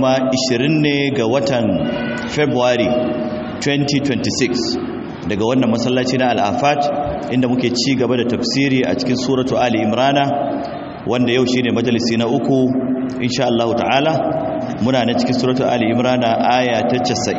kuma 20 ne ga watan february 2026 daga wannan masallaci na al'afat inda muke ci gaba da tafsiri a cikin suratu ali imrana wanda yau shine majalisi na uku insha Allah ta'ala muna na cikin suratu ali imrana aya ta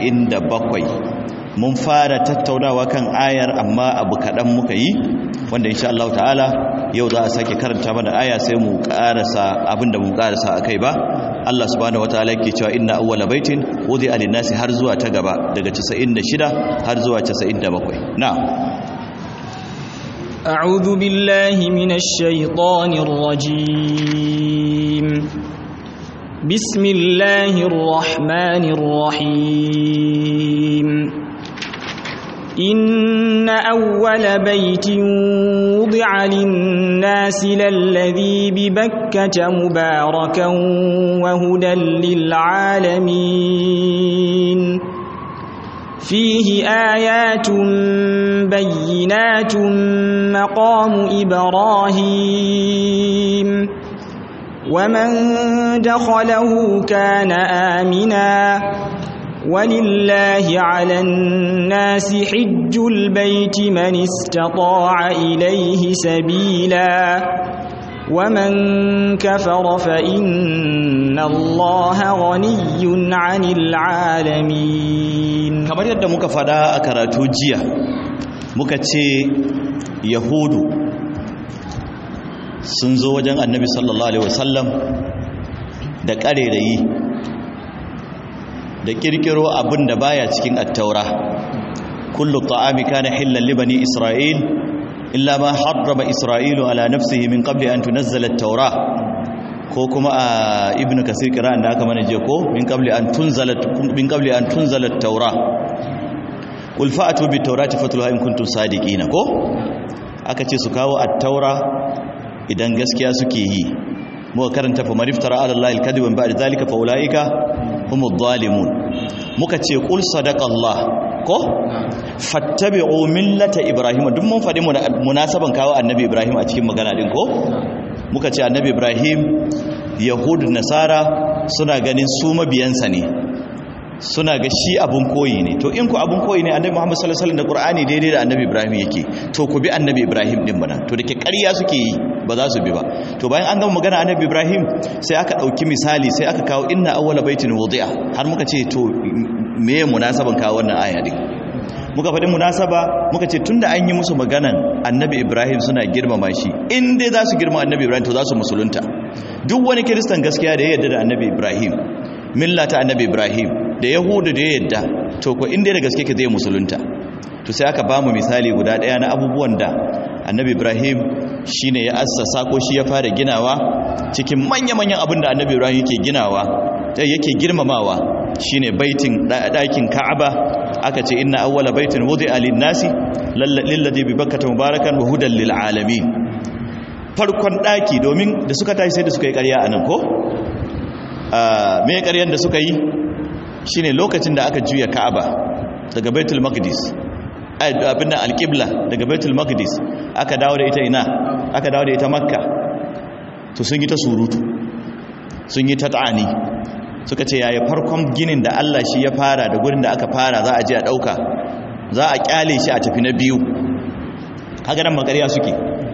97 mun fara tattaunawa kan ayar amma abu kaɗan muka yi wanda insha Allah ta'ala yau za a sake karanta mana aya sai mu karasa abinda mu karasa akai ba Allah subhanahu wataala yake cewa inna awwala baitin wudi alin-nasi har zuwa ta gaba daga 96 har zuwa 97 na'am أعوذ بالله من الشيطان الرجيم بسم الله الرحمن الرحيم إن أول بيت وضع للناس للذي ببكة مباركا وهدى للعالمين فيه آيات بينات مقام إبراهيم ومن دخله كان آمناً ولله على الناس حج البيت من استطاع إليه سبيلا ومن كفر فإن الله غني عن العالمين kamar yadda muka fada a karatu jiya muka ce yahudu sun zo wajen annabi sallallahu alaihi wasallam da ƙarerayi da kirkiro abin da baya cikin attaura kullu ta'ami kana hillan li bani isra'il illa ma harrama isra'ilu ala nafsihi min qabli an tunazzala at-taura ko kuma a ibnu kasir kiran da aka mana je ko min qabli an tunzala min qabli an tunzala at-taura qul fa'atu bit-taurati fatluha in kuntum sadiqina ko aka ce su kawo at-taura idan gaskiya suke yi muka karanta fa mariftara ala allahi al-kadhiba ba'da zalika fa ulaika humu zalimun muka ce qul sadaqallah ko fattabi'u millata ibrahim duk mun faɗi munasaban kawo annabi ibrahim a cikin magana din ko muka ce annabi ibrahim yahud nasara suna ganin su mabiyansa ne suna ga shi abun koyi ne to in ku abun koyi ne annabi muhammad sallallahu alaihi wasallam da qur'ani daidai da annabi ibrahim yake to ku bi annabi ibrahim din bana to dake ƙarya suke yi ba za su bi ba to bayan an gama magana annabi ibrahim sai aka ɗauki misali sai aka kawo inna awwala baitin wudi'a har muka ce to meye munasaban kawo wannan aya din muka faɗi munasaba muka ce tunda an yi musu maganan annabi ibrahim suna girmama shi in dai za su girma annabi ibrahim to za su musulunta duk wani kiristan gaskiya da ya yarda da annabi ibrahim milla ta annabi ibrahim da yahudu da ya yarda to ko in dai da gaske ka zai musulunta to sai aka ba mu misali guda ɗaya na abubuwan da annabi ibrahim shine ya assasa ko shi ya fara ginawa cikin manya-manyan abin da annabi ibrahim yake ginawa yake girmamawa shine baitin ɗakin ka'aba aka ce inna awwala baitin wudi'a lin-nasi lilladhi bi bakkata mubarakan wa hudan lil alamin farkon ɗaki domin da suka tashi sai da suka yi ƙarya anan ko me ƙaryan da suka yi shine lokacin da aka juya ka'aba daga baitul maqdis abin da alƙibla daga baitul maqdis aka dawo da ita ina aka dawo da ita makka to sun yi ta surutu sun yi ta ta'ani suka ce yaya farkon ginin da Allah shi ya fara da gurin da aka fara za a je a ɗauka za a ƙyale shi a tafi na biyu haka nan makariya suke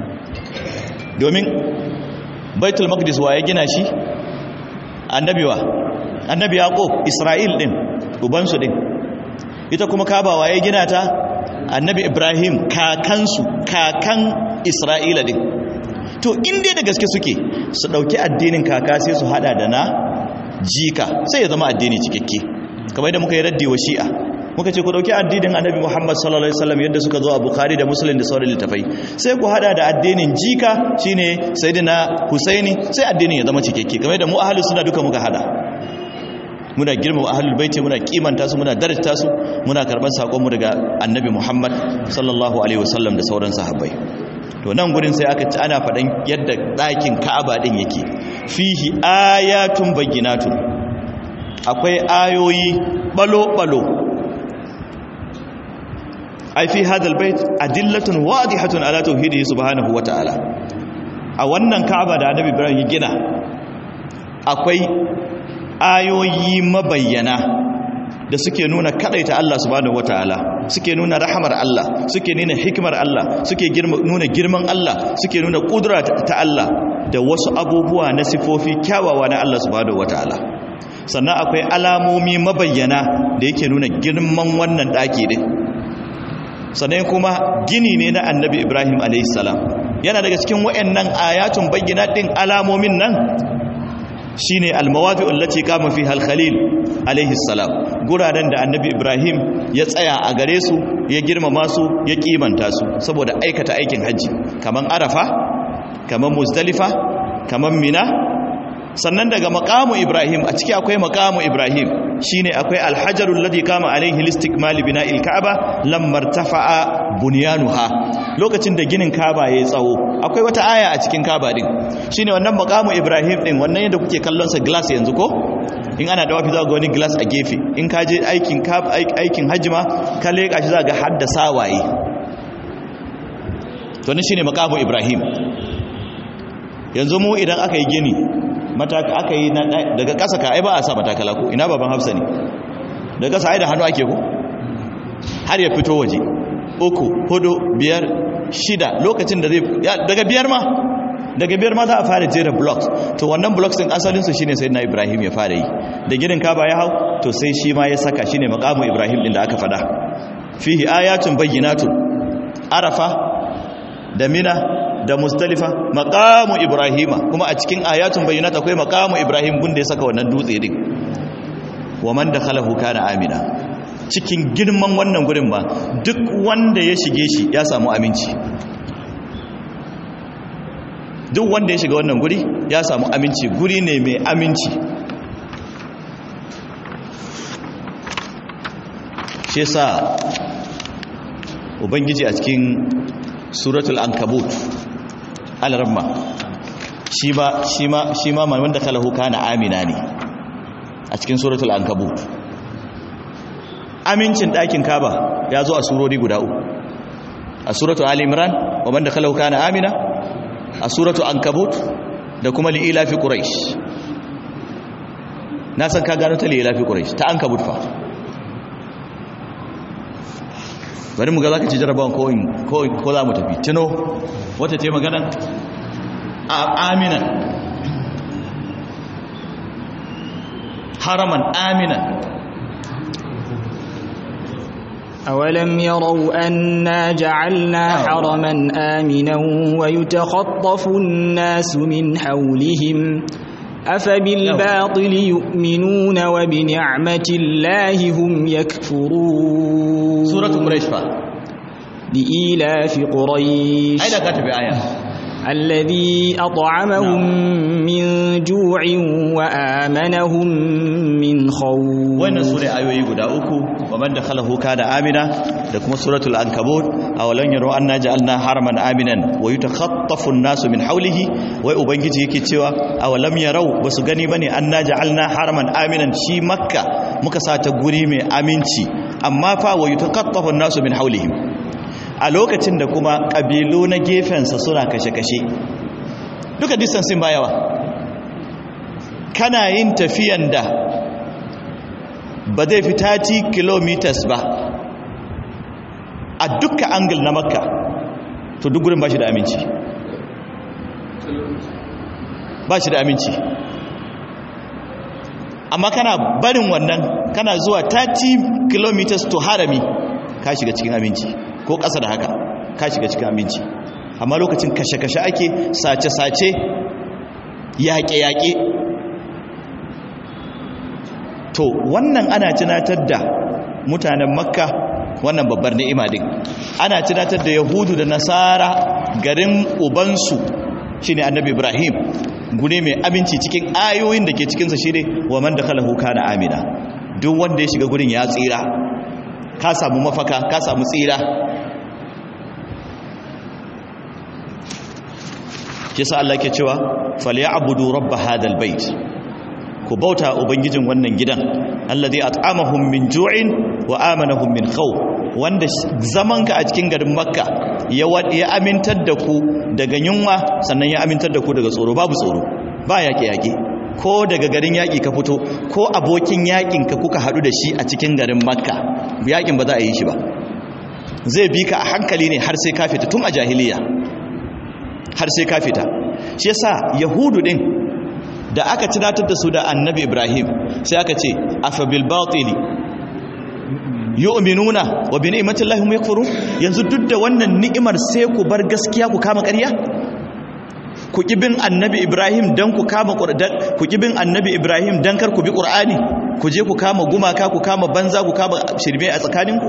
domin baitul maqdis wa ya gina shi annabiwa annabi yaqub isra'il din ubansu din ita kuma kaba wa ya gina ta annabi ibrahim kakansu kakan isra'ila din to inda da gaske suke su ɗauki addinin kaka sai su hada da na jika sai ya zama addini cikakke kamar yadda muka yi raddi wa shi'a muka ce ku dauki addinin annabi Muhammad sallallahu alaihi wasallam yadda suka zo a Bukhari da Muslim da sauran littafai sai ku hada da addinin jika shine sayyidina Husaini sai addinin ya zama cikakke kamar yadda mu ahlus sunna duka muka hada muna girmama ahlul baiti muna kimanta su muna darajta su muna karban sakon mu daga annabi Muhammad sallallahu alaihi wasallam da sauran sahabbai to nan gurin sai aka ci ana faɗan yadda ɗakin Ka'aba din yake fihi ayatun bayyinatun akwai ayoyi balo-balo ai fi hadal bait adillatun wadihatun ala tauhidihi subhanahu wata'ala a wannan Ka'aba da Annabi Ibrahim ya gina akwai ayoyi mabayyana da suke nuna kadaita Allah subhanahu wataala suke nuna rahamar Allah suke nuna hikimar Allah suke nuna girman Allah suke nuna kudura ta Allah da wasu abubuwa na sifofi kyawawa na Allah subhanahu wataala sannan akwai alamomi mabayyana da yake nuna girman wannan daki din sannan kuma gini ne na annabi Ibrahim alayhi salam yana daga cikin wayannan ayatun bayyana din alamomin nan shine almawadi allati kama fiha al-khalil alayhi salam guraren da annabi ibrahim ya tsaya a gare su ya girmama su ya kimanta su saboda aikata aikin haji kaman arafa kaman muzdalifa kaman mina sannan daga maqamu ibrahim a ciki akwai maqamu ibrahim shine akwai alhajarul ladhi kama alaihi listikmal bina'il ka'aba lamma irtafa'a bunyanuha lokacin da ginin ka'aba yayi tsawo akwai wata aya a cikin ka'aba din shine wannan maqamu ibrahim din wannan yadda kuke kallon sa glass yanzu ko in ana da wafi za ga wani glass a gefe in ka je aikin aikin hajjima ka leka shi za ga hadda sawaye to ne shine maqamu ibrahim yanzu mu idan aka yi gini mataka aka yi daga ƙasa ka ai ba a sa matakala ko ina baban hafsa ne daga ƙasa ai da hannu ake ko har ya fito waje uku hudu biyar shida lokacin da zai daga biyar ma daga biyar ma za a fara jera blocks to wannan blocks din asalin su shine sayyidina ibrahim ya fara yi da ginin kaba ya hau to sai shi ma ya saka shine maqamu ibrahim din da aka fada fihi ayatun bayyinatun arafa da mina da mustalifa maqamu ibrahima kuma a cikin ayatun bayyinat akwai maqamu ibrahim gunda ya saka wannan dutse din wa man dakhalahu kana amina cikin girman wannan gurin ba duk wanda ya shige shi ya samu aminci duk wanda ya shiga wannan guri ya samu aminci guri ne mai aminci shi yasa ubangiji a cikin suratul ankabut al-ramma shi ba shi ma shi ma wanda kalahu kana amina ne a cikin suratul ankabut amincin ɗakin kaba ya zo a surori guda uku a suratul ali imran wa man dakhalahu kana amina a suratul ankabut da kuma li'ila fi quraish na san ka gano ta li'ila fi quraish ta ankabut fa bari mu ga zaka ci jarabawan ko ko ko za mu tafi tuno wata ce magana amina haraman amina أولم يروا أنا جعلنا حرما آمنا ويتخطف الناس من حولهم أفبالباطل يؤمنون وبنعمة الله هم يكفرون سورة قريش فا لإيلاف قريش أين كاتب آية الذي أطعمهم من جوع وآمنهم من خوف وين سورة آيوي قد أوكو ومن دخله كان آمنا لكم سورة الأنكبوت أولن يروا أننا جعلنا حرما آمنا ويتخطف الناس من حوله وأبنجي يكي تيوا أولم يروا بسغني بني أننا جعلنا حرما آمنا شي مكة مكسا تقولي من أمينتي أما فا ويتخطف الناس من حولهم a lokacin da kuma ƙabilu na gefensa suna kashe-kashe duka distansin ba yawa kana yin tafiyan da ba zai fi 30 kilometers ba a duka angle na makka to duk gurin ba shi da aminci ba shi da aminci amma kana barin wannan kana zuwa 30 kilometers to harami ka shiga cikin aminci ko ƙasa da haka ka shiga cikin aminci amma lokacin kashe-kashe ake sace-sace yaƙe-yaƙe to wannan ana tunatar da mutanen makka wannan babbar ni'ima din ana tunatar da yahudu da nasara garin ubansu shine annabi ibrahim gune mai aminci cikin ayoyin da ke cikinsa shine wa man dakhalahu kana amina duk wanda ya shiga gurin ya tsira ka samu mafaka ka samu tsira kisa Allah ke cewa falyabudu rabb hadal bait ku bauta ubangijin wannan gidan alladhi at'amahum min ju'in wa amanahum min khawf wanda zamanka a cikin garin makka ya ya amintar da ku daga yunwa sannan ya amintar da ku daga tsoro babu tsoro ba yaƙe yaƙe ko daga garin yaƙi ka fito ko abokin yaƙin ka kuka haɗu da shi a cikin garin makka yaƙin ba za a yi shi ba zai bi ka a hankali ne har sai ka fita tun a jahiliya har sai ka fita shi yasa yahudu din da aka tunatar da su da annabi ibrahim sai aka ce afa bil batili yu'minuna wa bi ni'matillahi hum yakfurun yanzu duk da wannan ni'imar sai ku bar gaskiya ku kama ƙarya ku kibin annabi ibrahim dan ku kama qur'an ku kibin annabi ibrahim dan kar ku bi qur'ani ku je ku kama gumaka ku kama banza ku kama shirme a tsakaninku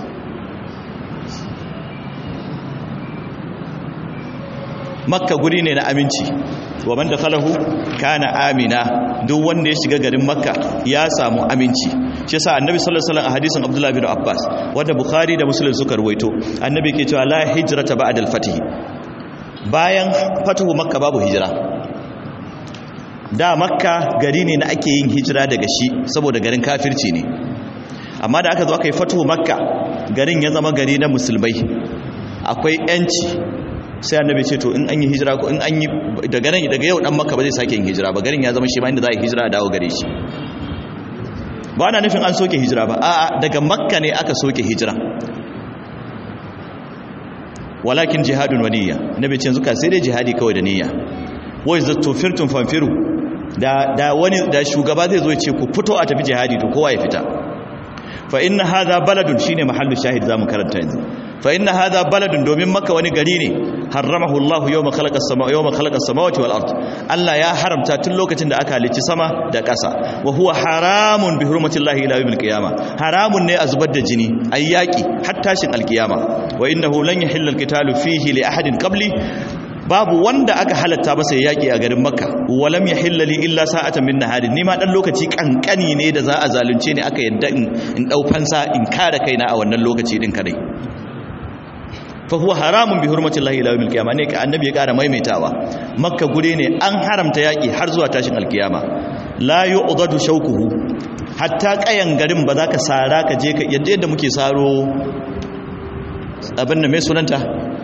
makka guri ne na aminci wa man dakhalahu kana amina duk wanda ya shiga garin makka ya samu aminci shi yasa annabi sallallahu alaihi wasallam a hadisin abdullah bin abbas wanda bukhari da muslim suka ruwaito annabi ke cewa la hijrata ba'da al-fath bayan fatuhu makka babu hijira da makka gari ne na ake yin hijira daga shi saboda garin kafirci ne amma da aka zo aka yi fatuhu makka garin ya zama gari na musulmai akwai yanci sai annabi ce to in an yi hijira ko in an yi daga nan daga yau dan makka ba zai sake yin hijira ba garin ya zama shi ma inda za a yi hijira a dawo gare shi ba na nufin an soke hijira ba a'a daga makka ne aka soke hijira walakin jihadun wa niyya nabi ce zuka sai dai jihadi kawai da niyya wai zattu firtum fanfiru da da wani da shugaba zai zo ya ce ku fito a tafi jihadi to kowa ya fita fa inna hadha baladun shine mahallu shahid zamu karanta yanzu fa inna hadha baladun domin makka wani gari ne haramahu Allah yawma khalaqa as-samaa yawma khalaqa as-samawati wal ard Allah ya haramta tun lokacin da aka halicci sama da ƙasa wa huwa haramun bi hurmati Allah ila yawmil qiyamah haramun ne a zubar da jini ayyaki har tashin alkiyama wa innahu lan yahilla al-qitalu fihi li ahadin qabli babu wanda aka halatta masa yaki a garin makka walam yahilla li illa sa'atan min naharin ni ma dan lokaci kankani ne da za a zalunce ni aka yadda in dau fansa in kare kaina a wannan lokaci din kadai fa huwa haramun bi hurmati llahi ila yawmil qiyamah ne ka annabi ya kara maimaitawa makka gure ne an haramta yaki har zuwa tashin alkiyama la yu'dadu shawkuhu hatta kayan garin ba za ka sara ka je ka yadda yadda muke saro abin da mai sunanta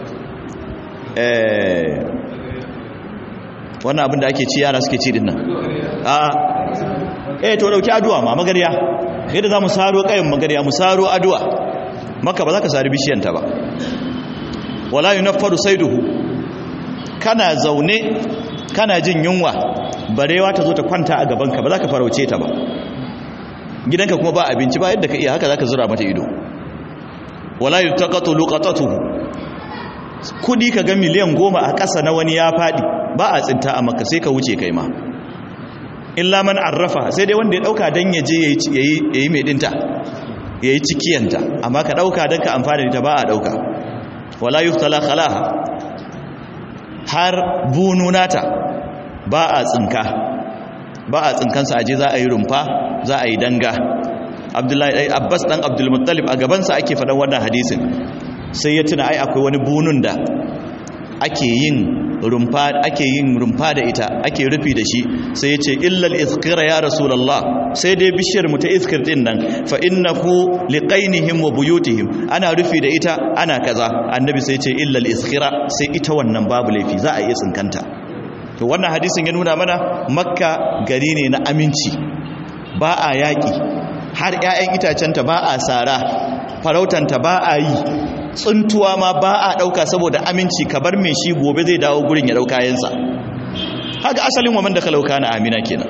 eh wannan abin da ake ci yara suke ci din nan a eh to dauki aduwa ma magariya yadda za mu saro kayan magariya mu saro aduwa maka ba za ka sari bishiyanta ba wala yunaffaru saiduhu kana zaune kana jin yunwa barewa ta zo ta kwanta a gabanka ba za ka farauce ta ba gidanka kuma ba abinci ba yadda ka iya haka za ka zura mata ido wala yutaqatu luqatatuhu kudi ka ga miliyan goma a ƙasa na wani ya faɗi ba a tsinta a maka sai ka wuce kai ma illa man arrafa sai dai wanda ya ɗauka don ya je ya yi mai ɗinta ya yi cikiyanta amma ka ɗauka don ka amfani da ta ba a ɗauka wala yuftala khalaha har bununata ba a tsinka ba a tsinkansa aje za a yi rumfa za a yi danga abdullahi abbas dan abdul muttalib a gabansa ake faɗan wannan hadisin sai ya tuna ai akwai wani bunun da ake yin rumfa ake yin rumfa da ita ake rufi da shi sai ya ce illal izkira ya rasulullah sai dai bishiyar mu ta izkir din nan fa innahu liqainihim wa buyutihim ana rufi da ita ana kaza annabi sai ya ce illal izkira sai ita wannan babu laifi za a iya tsinkanta to wannan hadisin ya nuna mana makka gari ne na aminci ba a yaƙi har 'ya'yan itacenta ba a sara farautanta ba a yi tsuntuwa ma ba a ɗauka saboda aminci ka bar mai shi gobe zai dawo gurin ya ɗauka yansa haka asalin waman da ka lauka na amina kenan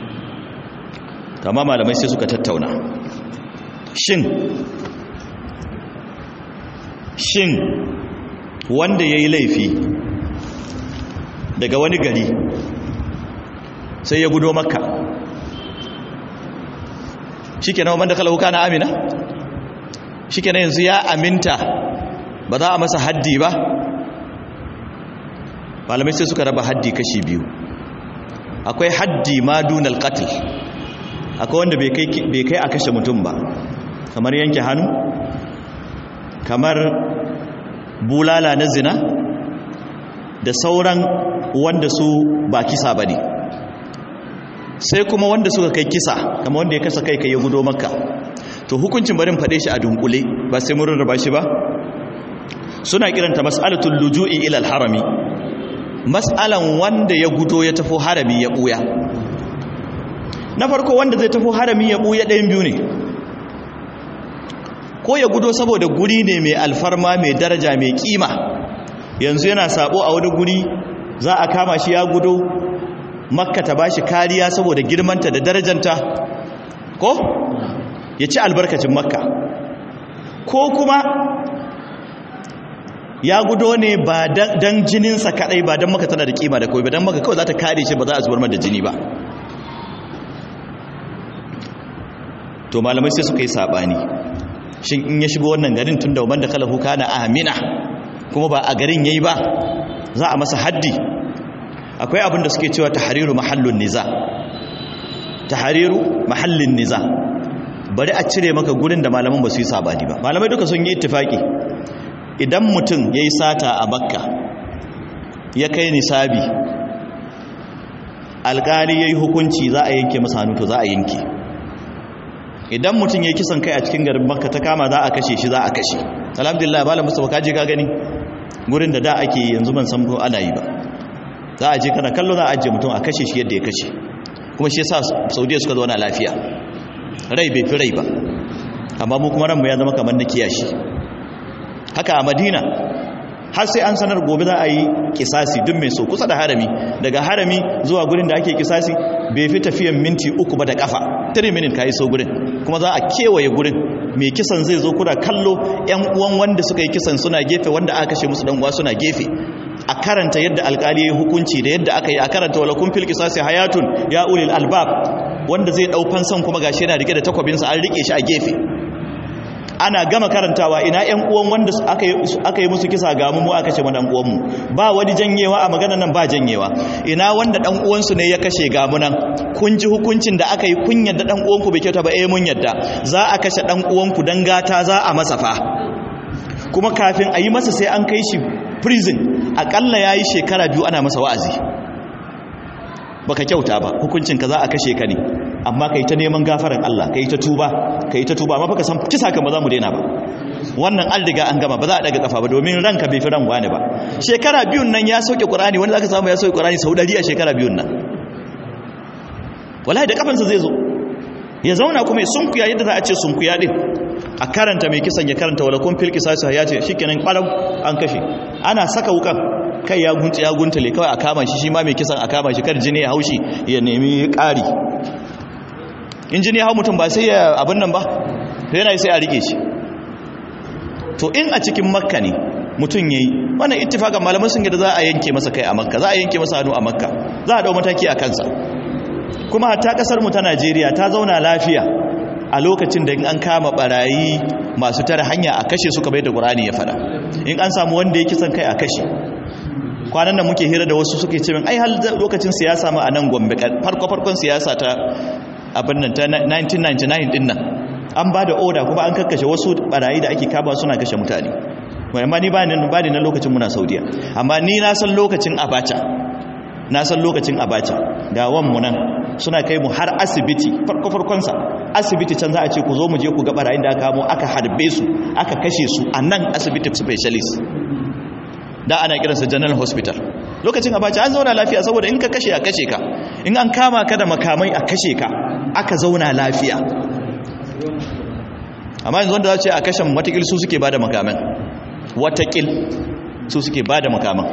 kama malamai sai suka tattauna shin shin wanda ya yi laifi daga wani gari sai ya gudo makka shi kenan waman da ka lauka na amina shi kenan yanzu ya aminta ba za a masa haddi ba malamai sai suka raba haddi kashi biyu akwai haddi ma dunal qatl akwai wanda bai kai a kashe mutum ba kamar yanke hannu kamar bulala na zina da sauran wanda su ba kisa ba ne sai kuma wanda suka kai kisa kamar wanda ya kasa kai kai ya gudo makka to hukuncin barin faɗe shi a dunkule ba sai mun rarraba shi ba suna kiranta mas'alatul luju'i ila al-harami mas'alan wanda ya gudo ya tafi harami ya buya na farko wanda zai tafi harami ya ɓuya ɗayan biyu ne ko ya gudo saboda guri ne mai alfarma mai daraja mai kima yanzu yana sabo a wani guri za a kama shi ya gudo makka ta bashi kariya saboda girmanta da darajanta ko ya ci albarkacin makka ko kuma ya gudo ne ba dan jininsa kadai ba dan maka tana da kima da kawai ba dan maka kawai za ta kare shi ba za a zubar da jini ba to malamai sai suka yi sabani shin in ya shigo wannan garin tun da waban da kalahu kana amina kuma ba a garin yayi ba za a masa haddi akwai abin da suke cewa tahriru mahallun niza tahriru mahallin niza bari a cire maka gurin da malaman ba su yi sabani ba malamai duka sun yi ittifaki idan mutum yayi sata a bakka ya kai nisabi alƙali yayi hukunci za a yanke masa hannu to za a yanke idan mutum ya kisan kai a cikin garin makka ta kama za a kashe shi za a kashe alhamdulillah bala mustafa kaje ka gani gurin da da ake yanzu ban san ko ana yi ba za a je kana kallo za a ajiye mutum a kashe shi yadda ya kashe kuma shi yasa saudiya suka zauna lafiya rai bai fi rai ba amma mu kuma ranmu ya zama kamar na kiyashi haka a madina har sai an sanar gobe za a yi kisasi duk mai so kusa da harami daga harami zuwa gurin da ake kisasi bai fi tafiyan minti uku ba da kafa 3 minute ka iso gurin kuma za a kewaye gurin mai kisan zai zo kuna kallo yan uwan wanda suka yi kisan suna gefe wanda aka kashe musu dan uwa suna gefe a karanta yadda alkali ya hukunci da yadda aka yi a karanta wala kun fil qisasi hayatun ya ulil albab wanda zai dau fansan kuma gashi yana rike da takwabinsa an rike shi a gefe ana gama karantawa ina ƴan uwan wanda aka yi musu kisa ga mu aka ce mana ɗan uwanmu ba wani janyewa a maganar nan ba janyewa ina wanda ɗan uwansu ne ya kashe ga mu nan kun ji hukuncin da aka yi kun yadda ɗan uwanku bai kyauta ba eh mun yadda za a kashe ɗan uwanku dan gata za a masa fa kuma kafin a yi masa sai an kai shi prison akalla yayi shekara biyu ana masa wa'azi baka kyauta ba hukuncin ka za a kashe ka ne amma kai ta neman gafaran Allah kai ta tuba kai ta tuba amma baka san kisa kan ba za mu daina ba wannan an riga an gama ba za a daga kafa ba domin ranka bai fi ran wani ba shekara biyun nan ya sauke Qur'ani wanda zaka samu ya sauke Qur'ani sau 100 a shekara biyun nan wallahi da kafansa zai zo ya zauna kuma ya sunkuya yadda za a ce sunkuya din a karanta mai kisan ya karanta wala kun fil qisas ya ce shikenan kwaram an kashe ana saka wukan kai ya gunta ya guntale kawai a kama shi shi ma mai kisan a kama shi kar jini ya haushi ya nemi ƙari in jini ya hau mutum ba sai ya abin nan ba to yana sai a rike shi to in a cikin makka ne mutum yayi wannan ittifakan malaman sun yadda za a yanke masa kai a makka za a yanke masa hannu a makka za a dau mataki a kansa kuma hatta kasar mu ta Najeriya ta zauna lafiya a lokacin da in an kama barayi masu tare hanya a kashe su kamar da Qur'ani ya fada in an samu wanda ya kisan kai a kashe kwanan nan muke hira da wasu suke ce min ai hal lokacin siyasa ma a nan Gombe farko farkon siyasa ta abin nan ta 1999 din nan an ba da oda kuma an kakkashe wasu barayi da ake kaba suna kashe mutane amma ni ba ni ba ni na lokacin muna Saudiya amma ni na san lokacin Abacha na san lokacin Abacha ga wan mu nan suna kai mu har asibiti farko farkon sa asibiti can za a ce ku zo mu je ku ga barayin da aka kamo aka harbe su aka kashe su a nan asibiti specialist da ana kiransa general hospital lokacin abacha an zauna lafiya saboda in ka kashe a kashe ka in an kama ka da makamai a kashe ka aka zauna lafiya amma yanzu wanda za ce a kashen watakil su suke ba da makaman watakil su suke ba da makaman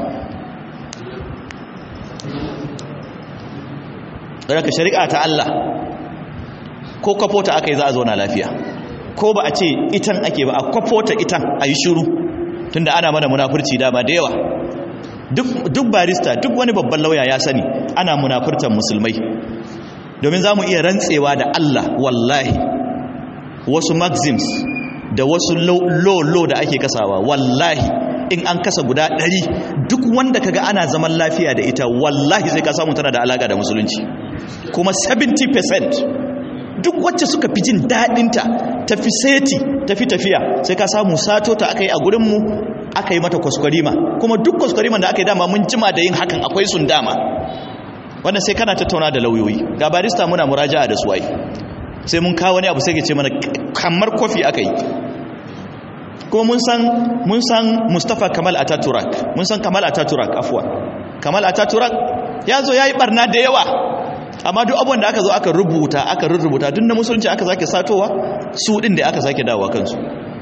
daga shari'a ta Allah ko kwafota aka yi za a zauna lafiya ko ba a ce itan ake ba a kwafota itan a yi shuru tunda ana mana munafurci dama da yawa duk barista duk wani babban lauya ya sani ana munafurtan musulmai domin za mu iya rantsewa da Allah wallahi wasu maxims da wasu lo-lo da ake kasawa wallahi in an kasa guda ɗari duk wanda kaga ana zaman lafiya da ita wallahi sai ka samu tana da alaƙa da musulunci kuma 70% duk wacce suka fi jin daɗinta tafi seti tafi tafiya sai ka samu sato ta aka yi a gurinmu aka yi mata kwaskwarima kuma duk kwaskwarima da aka yi dama mun jima da yin hakan akwai sun dama wannan sai kana tattauna da lauyoyi ga barista muna muraja'a da suwai sai mun kawo wani abu sai ke ce mana kamar kofi aka yi kuma mun san mun san Mustafa Kamal Ataturk mun san Kamal Ataturk afwa Kamal Ataturk ya zo yayi barna da yawa amma duk abubuwan da aka zo aka rubuta aka rurrubuta duk na musulunci aka sake satowa su din da aka sake dawowa kansu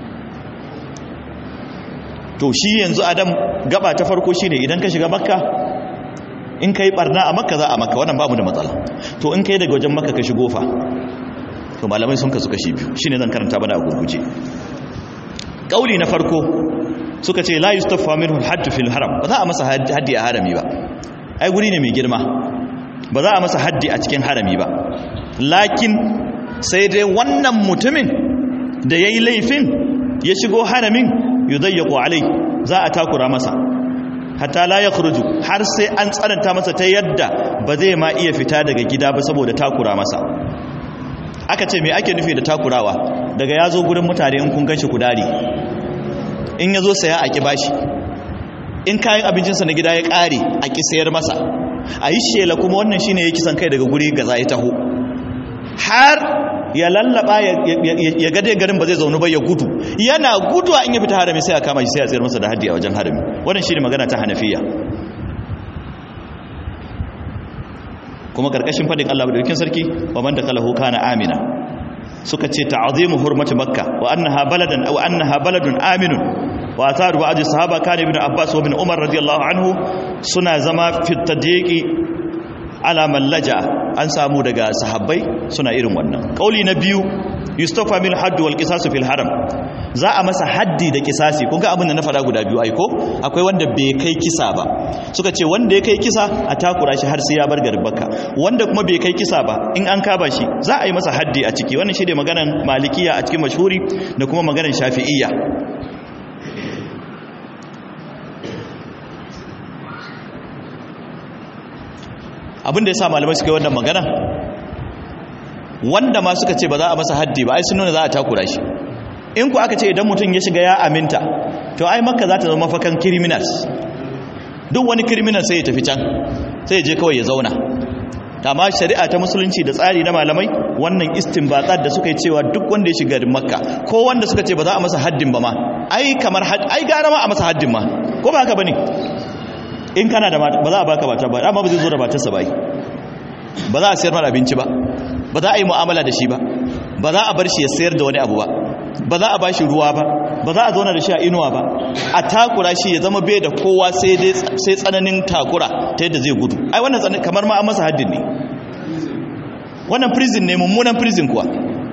to shi yanzu adam gaba ta farko shine idan ka shiga makka in kai barna a makka za a makka wannan babu da matsala to in kai daga wajen makka ka shigo fa to malamai sun kasu kashi biyu shine zan karanta bana a gurguje kauli na farko suka ce la yustaffa minhu al-hadd fil haram ba za a masa haddi a harami ba ai guri ne mai girma ba za a masa haddi a cikin harami ba lakin sai dai wannan mutumin da yayi laifin ya shigo haramin yudayyaqu alai za a takura masa hatta la yakhruju har sai an tsananta masa ta yadda ba zai ma iya fita daga gida ba saboda takura masa aka ce me ake nufi da takurawa daga yazo gurin mutane in kun ganshi kudari in yazo saya a ki bashi in kayan abincinsa na gida ya kare a ki sayar masa a yi shela kuma wannan shine ya kisan kai daga guri gaza ya taho har ya lallaba ya gade garin ba zai zaunu ba ya gudu yana guduwa in ya fita harami sai a kama shi sai a tsayar masa da haddi a wajen harami wannan shine magana ta hanafiya kuma karkashin fadin Allah madaukakin sarki wa man dakalahu kana amina suka ce ta'zimu hurmati makka wa annaha baladan aw annaha baladun aminun wa atharu ba'd sahaba kana ibn abbas wa ibn umar radiyallahu anhu suna zama fi tadiqi ala mallaja an samu daga sahabbai suna irin wannan kauli na biyu yustafa min hadd wal qisas fil haram za a masa haddi da kisasi kun ga abin da na fada guda biyu ai ko akwai wanda bai kai kisa ba suka ce wanda ya kai kisa a takura shi har sai ya bar garbaka wanda kuma bai kai kisa ba in an kaba shi za a yi masa haddi a ciki wannan shine maganan malikiya a cikin mashhuri da kuma maganan shafi'iyya abin da ya sa malamai suka yi wannan magana wanda ma suka ce ba za a masa haddi ba ai sun nuna za a takura shi in ku aka ce idan mutum ya shiga ya aminta to ai makka za ta zama mafakan criminals duk wani criminal sai ya tafi can sai ya je kawai ya zauna amma shari'a ta musulunci da tsari na malamai wannan istinbatat da suka yi cewa duk wanda ya shiga makka ko wanda suka ce ba za a masa haddin ba ma ai kamar ai gara ma a masa haddin ma ko ba haka bane in kana da mata ba za a baka mata ba amma ba zai zo da matarsa ba ba za a sayar mara abinci ba ba za a yi mu'amala da shi ba ba za a bar shi ya sayar da wani abu ba ba za a ba shi ruwa ba ba za a zauna da shi a inuwa ba a takura shi ya zama bai da kowa sai tsananin takura ta yadda zai gudu ai wannan kamar ma an masa haddin ne wannan prison ne mummunan prison kuwa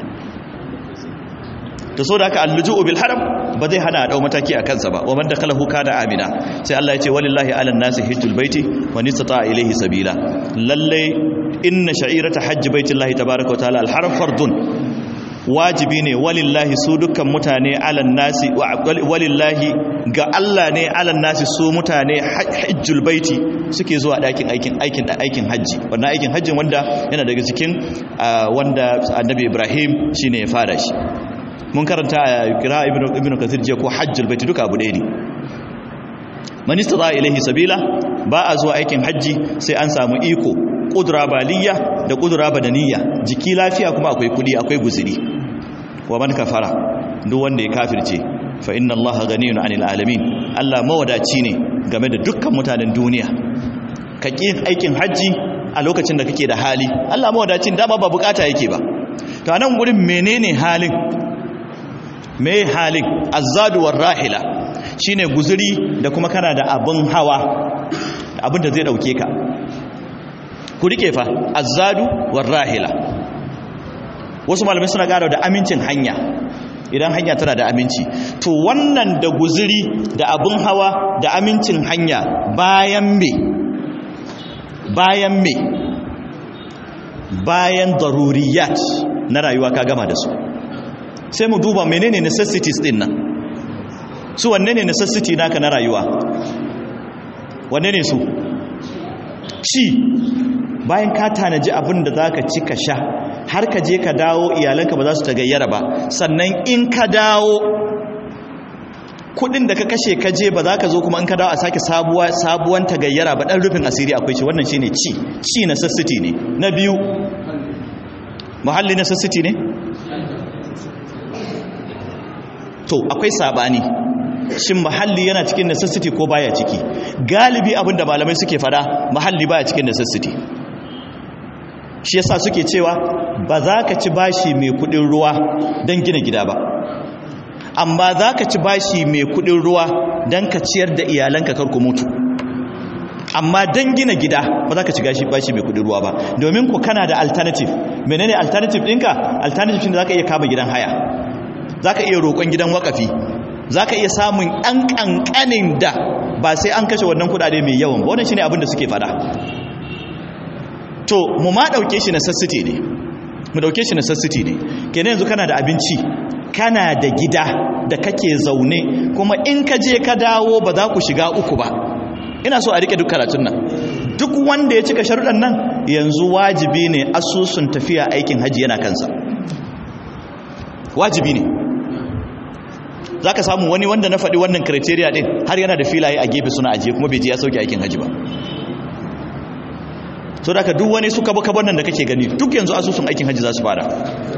ta so da aka alluju'u bil haram ba zai hana a dau mataki a kansa ba wa man dakhalahu kana amina sai Allah ya ce walillahi ala nasi hajjul baiti wa nistata ilayhi sabila lalle inna sha'irata hajji baitillahi tabaaraka wa ta'ala al haram fardun wajibi ne walillahi su dukkan mutane ala nasi walillahi ga Allah ne ala nasi su mutane hajjul baiti suke zuwa dakin aikin aikin aikin haji wannan aikin hajjin wanda yana daga cikin wanda annabi Ibrahim shine ya fara shi mun karanta a kira ibn kathir jiya ko hajjul baiti duka abu ɗaya ne man istata ilaihi sabila ba a zuwa aikin hajji sai an samu iko kudura baliya da kudura badaniya jiki lafiya kuma akwai kudi akwai guziri wa man kafara duk wanda ya kafirce fa inna allaha ganiyun anil alamin Allah mawadaci ne game da dukkan mutanen duniya ka ƙi aikin hajji a lokacin da kake da hali Allah mawadacin dama ba bukata yake ba to anan gurin menene halin me halin azzadu war rahila shine guzuri da kuma kana da abin hawa abin da zai dauke ka ku rike fa azzadu war rahila wasu malamai suna ƙara da amincin hanya idan hanya tana da aminci to wannan da guzuri da abin hawa da amincin hanya bayan me bayan me bayan daruriyat na rayuwa ka gama da su sai mu duba menene necessities din nan su wanne ne necessity naka na rayuwa wanne ne su ci bayan ka tanaji abin da zaka ci ka sha har ka je ka dawo iyalanka ba za su tagayyara ba sannan in ka dawo kudin da ka kashe ka je ba za ka zo kuma in ka dawo a sake sabuwa sabuwan tagayyara ba dan rufin asiri akwai shi wannan shine ci ci necessity ne na biyu muhalli necessity ne to akwai sabani shin muhalli yana cikin necessity ko baya ciki galibi abinda malamai suke fada muhalli baya cikin necessity shi yasa suke cewa ba za ka ci bashi mai kudin ruwa don gina gida ba amma za ka ci bashi mai kudin ruwa don ka ciyar da iyalanka karku mutu amma don gina gida ba za ka ci gashi bashi mai kudin ruwa ba domin ku kana da alternative menene alternative ɗinka alternative shi da za ka iya kama gidan haya za ka iya roƙon gidan wakafi za ka iya samun ɗan ƙanƙanin da ba sai an kashe wannan kudade mai yawan ba wannan shi ne abin da suke fada to mu ma ɗauke shi necessity ne mu ɗauke shi necessity ne kenan yanzu kana da abinci kana da gida da kake zaune kuma in ka je ka dawo ba za ku shiga uku ba ina so a rike duk karatun nan duk wanda ya cika sharuɗan nan yanzu wajibi ne asusun tafiya aikin haji yana kansa wajibi ne za ka samu wani wanda na faɗi wannan criteria ɗin har yana da filaye a gefe suna ajiye kuma bai je ya sauke aikin haji ba so da ka duk wani suka baka wannan da kake gani duk yanzu asusun aikin haji za su fara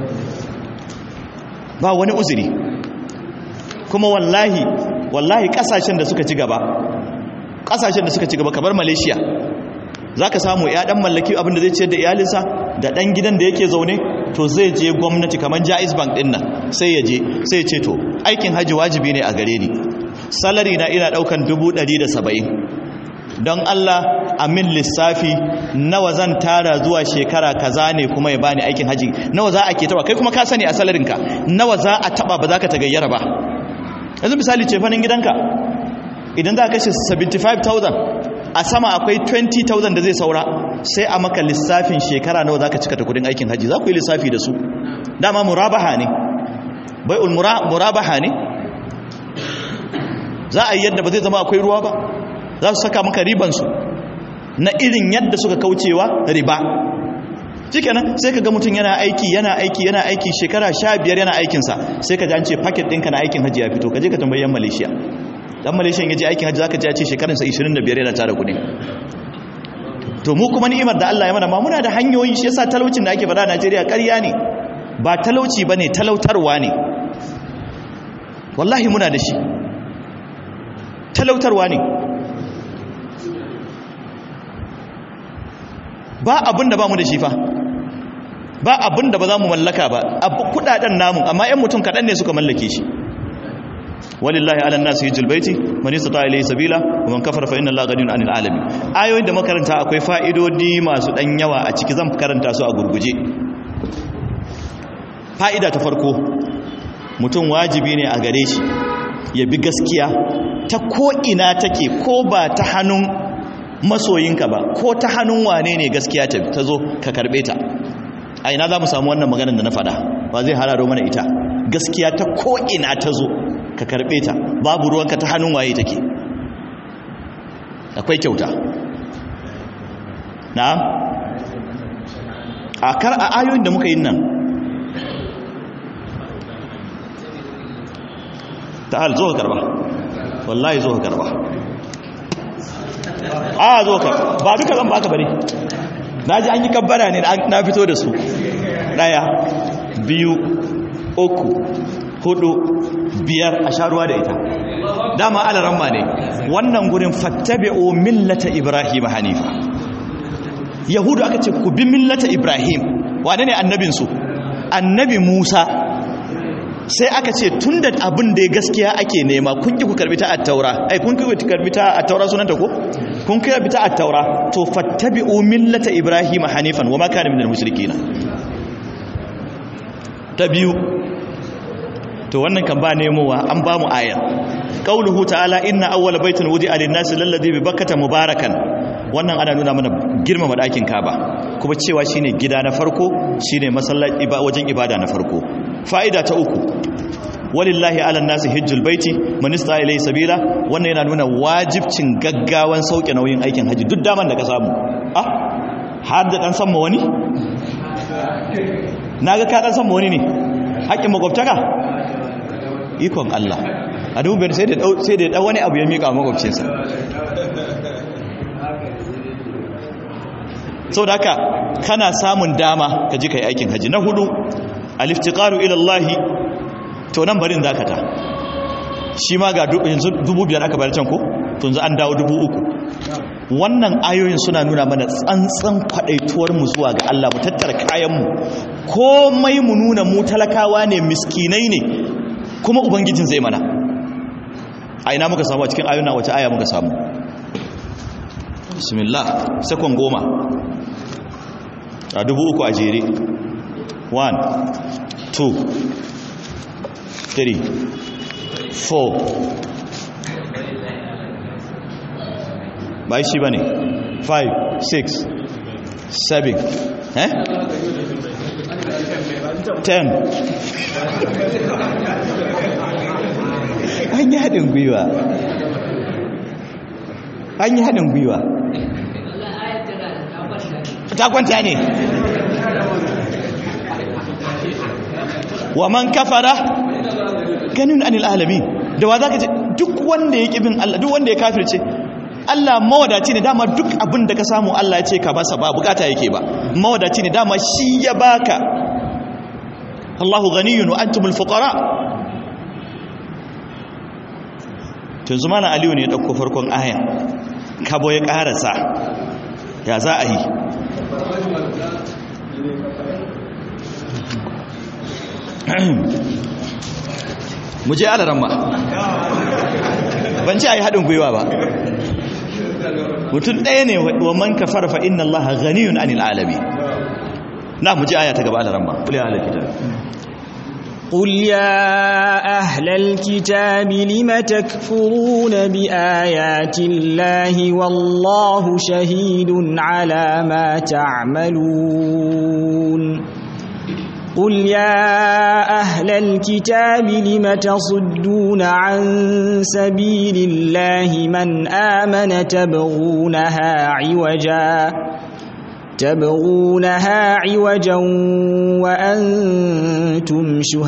ba wani uzuri kuma wallahi wallahi kasashen da suka ci gaba kasashen da suka ci gaba kamar malaysia za ka samu ya dan mallaki abin da zai ciyar da iyalinsa da dan gidan da yake zaune to zai je gwamnati kamar jais bank din nan sai ya je sai ya ce to aikin haji wajibi ne a gare ni salari na ina daukan 170 don Allah a min lissafi nawa zan tara zuwa shekara kaza ne kuma ya bani aikin haji nawa za a ke taba kai kuma ka sani a salarinka nawa za a taba ba za ka tagayyara ba yanzu misali cefanin gidanka idan za a kashe 75,000 a sama akwai 20,000 da zai saura sai a maka lissafin shekara nawa za ka cika ta kudin aikin haji za ku yi lissafi da su dama murabaha ne bai'ul murabaha ne za a yi yadda ba zai zama akwai ruwa ba za su saka maka ribansu na irin yadda suka kaucewa riba shikenan sai ka ga mutum yana aiki yana aiki yana aiki shekara sha biyar yana aikinsa sai ka ji an ce paket ɗinka na aikin hajji ya fito ka je ka tambayi yan malaysia dan malaysia ya je aikin hajji zaka ji ya ce shekaransa 25 yana tara kuɗi to mu kuma ni'imar da Allah ya mana ma muna da hanyoyi shi yasa talaucin da ake faɗa a Najeriya ƙarya ne ba talauci bane talautarwa ne wallahi muna da shi talautarwa ne ba abin da ba mu da shi fa ba abin da ba za mu mallaka ba kudaden namu amma 'yan mutum kaɗan ne suka mallake shi walillahi ala nasu hijjul baiti man istata ilayhi sabila wa man kafara fa inna allaha ghaniyun 'anil alamin ayoyin da makaranta akwai fa'idodi masu dan yawa a ciki zan karanta su a gurguje fa'ida ta farko mutum wajibi ne a gare shi ya bi gaskiya ta ko ina take ko ba ta hannun masoyinka ba ko ta hannun wane ne gaskiya ta zo ka karbe ta a ina za mu samu wannan maganar da na fada ba zai hararo mana ita gaskiya ta ko ina ta zo ka karbe ta babu ruwanka ta hannun waye take akwai kyauta na a kar a ayoyin da muka yi nan ta hal zo ka karba wallahi zo ka karba a zo ka ba duka zan baka bare na ji an yi kabbara ne na fito da su daya biyu uku hudu biyar a sha ruwa da ita dama alaramma ne wannan gurin fattabi'u millata ibrahim hanifa yahudu aka ce ku bi millata ibrahim wane ne annabinsu annabi musa sai aka ce tun da abin da gaskiya ake nema kun ki ku karbi ta attaura ai kun ki ku karbi ta attaura sunanta ko kun ki karbi ta attaura to fattabi'u millata ibrahima hanifan wama kana minal mushrikeen ta biyu to wannan kan ba nemowa an ba mu aya qauluhu ta'ala inna awwala baitin wudi'a lin-nasi lalladhi bi bakkata mubarakan wannan ana nuna mana girmama dakin kaba kuma cewa shine gida na farko shine masallaci wajen ibada na farko fa'ida ta uku walillahi ala nasi hijjul baiti man istata ilayhi sabila wannan yana nuna wajibcin gaggawan sauke nauyin aikin haji duk daman da ka samu ah har da dan san ma wani naga ka dan san ma wani ne haƙin makwabtaka ikon Allah a dubiyar sai da sai da dan wani abu ya mika makwabcinsa saboda haka kana samun dama ka ji kai aikin haji na hudu aliftiqaru ila Allah to nan barin zakata shi ma ga yanzu dubu biyar aka bayar can ko to yanzu an dawo dubu uku wannan ayoyin suna nuna mana tsantsan kwadaituwar mu zuwa ga Allah mu tattara kayan mu komai mu nuna mu talakawa ne miskinai ne kuma ubangijin zai mana a ina muka samu a cikin ayoyin wace aya muka samu bismillah sakon goma a dubu uku a jere 1 2 3 4 ba shi ba ne 5 6 7 eh 10 an yi haɗin gwiwa an yi haɗin gwiwa ta kwanta ne wa man kafara ganin anil alami da wa za ka ce duk wanda ya ƙi bin Allah duk wanda ya kafirce Allah mawadaci ne dama duk abin da ka samu Allah ya ce ka basa ba bukata yake ba mawadaci ne dama shi ya baka Allahu ghaniyun wa antumul fuqara tunzu mana Aliyu ne ya dauko farkon aya kabo ya karasa ya za a yi mu je alaran ma ban ce a yi haɗin gwiwa ba mutum ɗaya ne wa man kafar fa inna Allah ghaniyun anil alami na mu je aya ta gaba alaran ma kuli ala kitab قل يا أهل الكتاب لم تكفرون بآيات الله والله شهيد على ما تعملون قل يا أهل الكتاب لم تصدون عن سبيل الله من آمن تبغونها عوجا تبغونها عوجا وأنتم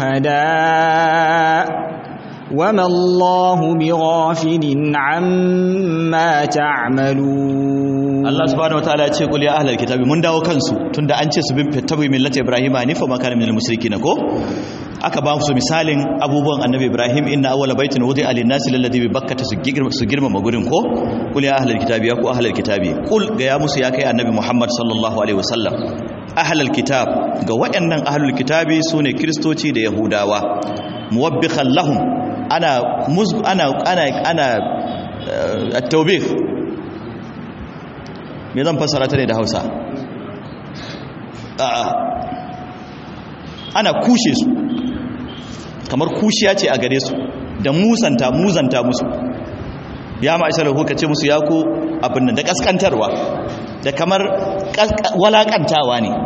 شهداء وما الله بغافل عما تعملون Allah subhanahu wataala ya ce qul ya ahlal kitabi mun dawo kansu tunda an ce su bin tabi millati ibrahim hanifa ma kana minal musrikin ko aka ba su misalin abubuwan annabi ibrahim inna awwala baitin wudi'a lin-nasi lalladhi bi bakkata su girma su girma magurin ko qul ya ahlal kitabi ya ku ahlal kitabi qul ga ya musu ya kai annabi muhammad sallallahu alaihi wasallam ahlal kitab ga waɗannan ahlul kitabi sune kristoci da yahudawa muwabbikhan lahum ana ana ana ana at-tawbih me zan fassara ta ne da hausa a'a ana kushe su kamar kushiya ce a gare su da musanta muzanta musu ya ma'aisar lahu ka ce musu ya ku abin nan da kaskantarwa da kamar walakantawa ne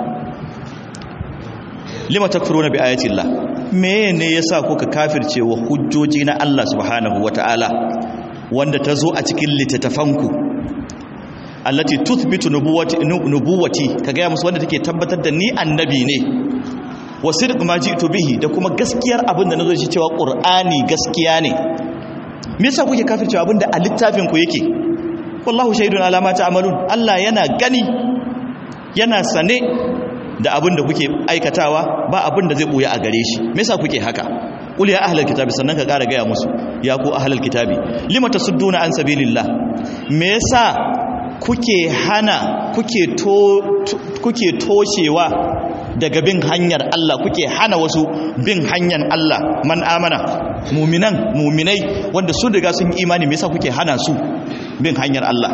lima takfuruna bi ayati Allah me ne yasa kuka kafirce wa hujjoji na Allah subhanahu wataala wanda ta zo a cikin littattafanku allati tuthbitu nubuwati nubuwati kaga ya musu wanda take tabbatar da ni annabi ne wa sidq ma ji'tu bihi da kuma gaskiyar abin da nazo shi cewa qur'ani gaskiya ne me yasa kuke kafircewa abin da a littafin ku yake wallahu shahidun ala ma ta'malun Allah yana gani yana sane da abin da kuke aikatawa ba abin da zai buya a gare shi me yasa kuke haka qul ya ahlal kitabi sannan ka kara gaya musu ya ku ahlal kitabi lima tasudduna an sabilillah me yasa kuke hana kuke to kuke toshewa daga bin hanyar Allah kuke hana wasu bin hanyar Allah man amana muminan muminai wanda sun riga sun yi imani me yasa kuke hana su bin hanyar Allah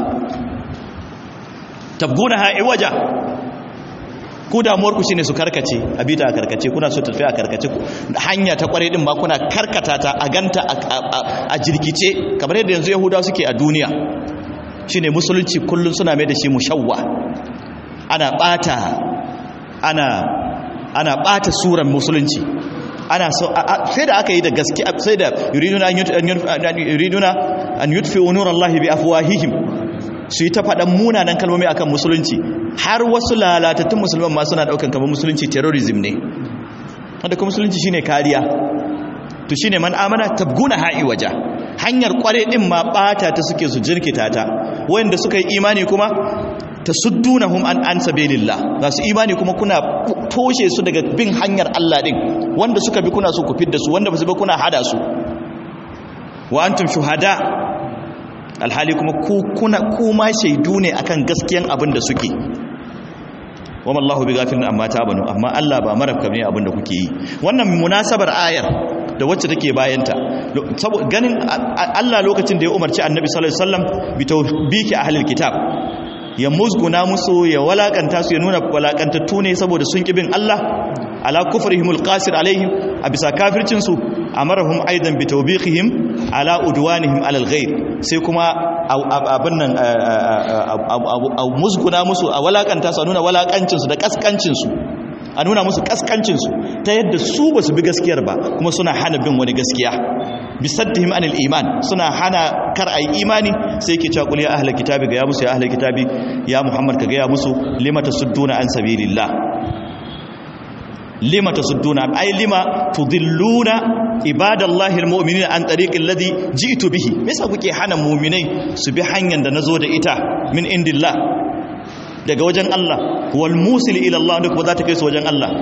tabguna ha'i waja ku damuwar ku shine su karkace a bita a karkace kuna so tafi a karkace hanya ta kware din ba kuna karkata ta a ganta a jirkice kamar yadda yanzu yahudawa suke a duniya shine musulunci kullun suna mai da shi mushawwa ana bata ana ana bata suran musulunci ana so sai da aka yi da gaske sai da yuriduna an yuriduna an yutfi'u nurallahi bi afwahihim su yi ta faɗan munanan kalmomi akan musulunci har wasu lalatattun musulman ma suna ɗaukan kamar musulunci terrorism ne wanda kuma musulunci shine kariya to shine man amana tabguna ha'i waja hanyar kware din ma bata ta suke su jirkita ta wanda suka yi imani kuma tasuddunahum an an sabilillah su imani kuma kuna toshe su daga bin hanyar Allah din wanda suka bi kuna so ku fidda su wanda ba su bi kuna hada su wa antum shuhada alhali kuma ku kuna kuma shaidu ne akan gaskiyan abin da suke wa mallahu bi ghafilin amma tabanu amma Allah ba marafka ne abin da kuke yi wannan munasabar ayar da wacce take bayanta saboda ganin Allah lokacin da ya umarci Annabi sallallahu alaihi wasallam bi tawbiki ahlil kitab ya musguna musu ya walakanta su ya nuna walakantattu ne saboda sun kibin Allah ala kufrihimul qasir alaihim a bisa kafircin su amarahum aidan bi tawbiqihim ala udwanihim ala alghayr sai kuma abin nan a musguna musu a walakanta su a nuna walakancin su da kaskancin su a nuna musu kaskancin su ta yadda su ba su bi gaskiyar ba kuma suna hana bin wani gaskiya bisaddihim anil iman suna hana kar ayi imani sai yake cewa qul ya ahlul kitabi ga ya musu ya ahlul kitabi ya muhammad ka ga ya musu lima tasudduna an sabilillah lima tasudduna ay lima tudilluna ibadallahi almu'minina an tariqil ladhi ji'tu bihi me yasa kuke hana mu'minai su bi hanyar da nazo da ita min indillah daga wajen Allah wal musil ila Allah duk ba za ta kai su wajen Allah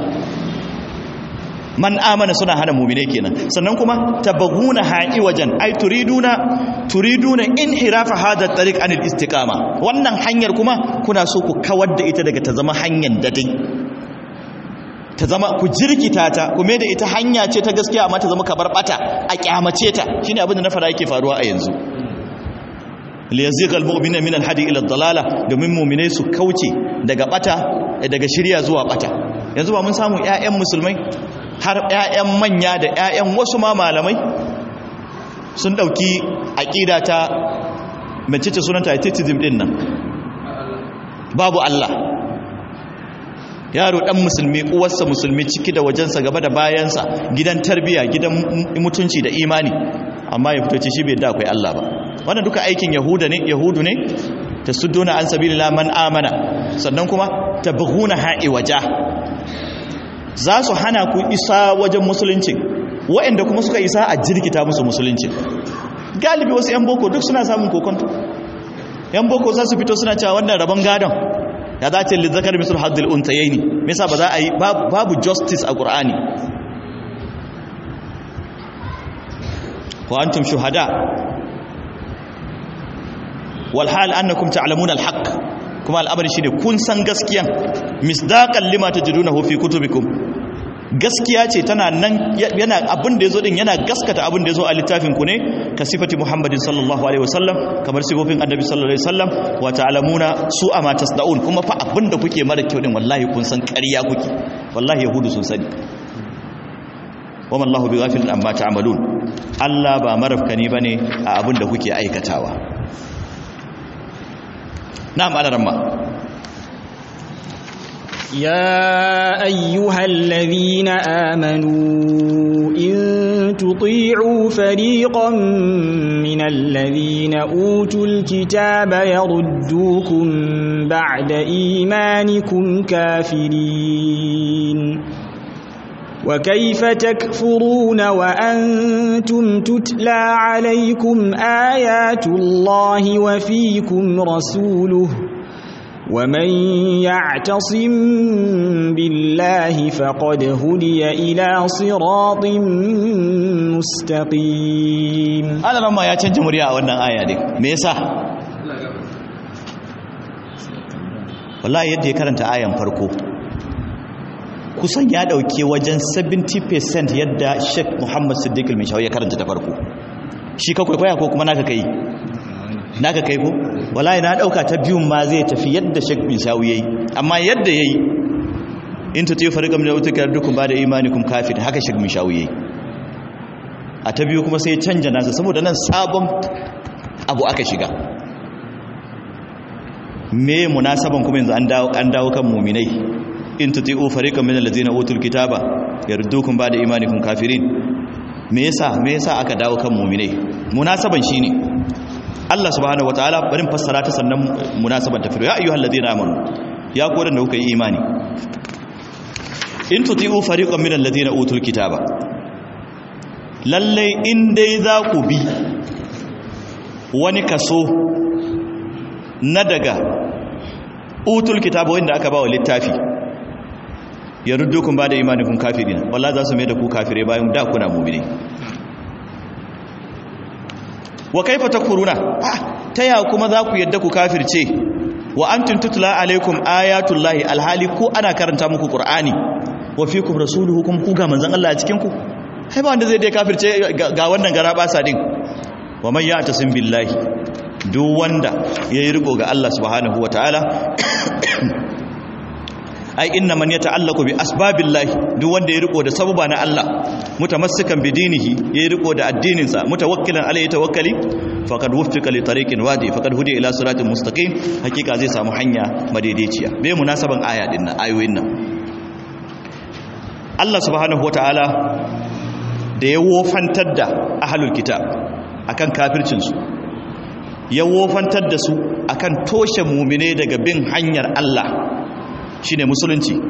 man amana suna hana mu'minai kenan sannan kuma tabaguna ha'i wajen ai turiduna turiduna inhirafa hada tariq anil istiqama wannan hanyar kuma kuna so ku kawar da ita daga ta zama hanyar dadin ta zama ku jirkita ta ku da ita hanya ce ta gaskiya amma ta zama kabar bata a kyamace ta shine abin da na fara yake faruwa a yanzu liyaziqa almu'mina min alhadi ila dalala domin mu'minai su kauce daga bata daga shirya zuwa bata yanzu ba mun samu ƴaƴan musulmai har ƴaƴan manya da ƴaƴan wasu ma malamai sun dauki aqida ta mecece sunanta atheism din nan babu Allah yaro dan musulmi uwarsa musulmi ciki da wajensa gaba da bayansa gidan tarbiya gidan mutunci da imani amma ya fito ce shi bai da akwai Allah ba wannan duka aikin yahuda ne yahudu ne tasudduna an sabilillah man amana sannan kuma tabghuna ha'i waja za su hana ku isa wajen musulunci waɗanda kuma suka isa a jirkita musu musulunci galibi wasu yan boko duk suna samun kokonto yan boko za su fito suna cewa wannan rabon gadon ya za ce lizzakar misal haddul untayaini me yasa ba za a yi babu justice a qur'ani wa antum shuhada wal hal annakum ta'lamuna al haqq kuma al'amari shine kun san gaskiyan misdaqan lima tajidunahu fi kutubikum gaskiya ce tana nan yana abin da yazo din yana gaskata abin da yazo a littafin ku ne ka sifati muhammadin sallallahu alaihi wasallam kamar sifofin annabi sallallahu alaihi wasallam wa ta'lamuna su ama tasdaun kuma fa abin da kuke mara kyau din wallahi kun san ƙarya kuke wallahi yahudu sun sani wa mallahu bighafilin amma ta'malun Allah ba marafkani bane a abin da kuke aikatawa na'am alaramma يا أيها الذين آمنوا إن تطيعوا فريقا من الذين أوتوا الكتاب يردوكم بعد إيمانكم كافرين وكيف تكفرون وأنتم تتلى عليكم آيات الله وفيكم رسوله ومن يعتصم بالله فقد هدي إلى صراط مستقيم Allah ramma ya canja murya a wannan aya ne me yasa wallahi yadda ya karanta ayan farko kusan ya dauke wajen 70% yadda Sheikh Muhammad Siddiq al-Mishawi ya karanta ta farko shi ka kwaikwaya ko kuma naka kai naka kai ko wallahi na dauka ta biyun ma zai tafi yadda Sheikh Mishawi yayi amma yadda yayi in ta tayi fariqam da utuka dukun ba da imanikum kafir haka Sheikh Mishawi yayi a ta biyu kuma sai ya canja nasa saboda nan sabon abu aka shiga me munasaban kuma yanzu an dawo an dawo kan mu'minai in tuti'u fariqan min allazina utul kitaba yardukum ba'da imanikum kafirin me yasa me yasa aka dawo kan mu'minai munasaban shine Allah subhanahu wataala barin fassara ta sannan munasaban ta firo ya ayyuhal ladina amanu ya ku da kuka yi imani in tuti'u fariqan min allazina utul kitaba lalle in dai za ku bi wani kaso na daga utul kitaba wanda aka ba wa littafi ya ruddukun ba da imanikun kafirina wallah za su mai da ku kafire bayan da kuna mumini wa kaifa takfuruna ta ya kuma za ku yadda ku kafirce wa antum tutla alaikum ayatullahi alhali ku ana karanta muku qur'ani wa fikum rasuluhu kuma ku ga manzon Allah a cikin ku ai ba wanda zai dai kafirce ga wannan gara basa din wa man ya'tasim billahi duk wanda yayi riko ga Allah subhanahu wataala ai inna man yata'allaqu bi asbabillahi duk wanda ya riko da sababa na Allah mutamassikan bi dinihi ya riko da addinin sa mutawakkilan alayhi tawakkali faqad wuffiqa li tariqin wadi faqad hudiya ila siratin mustaqim hakika zai samu hanya madaidaiciya me munasaban aya din nan ayoyin nan Allah subhanahu wataala da ya wofantar da ahlul kitab akan kafircin su ya wofantar da su akan toshe mumine daga bin hanyar Allah shine musulunci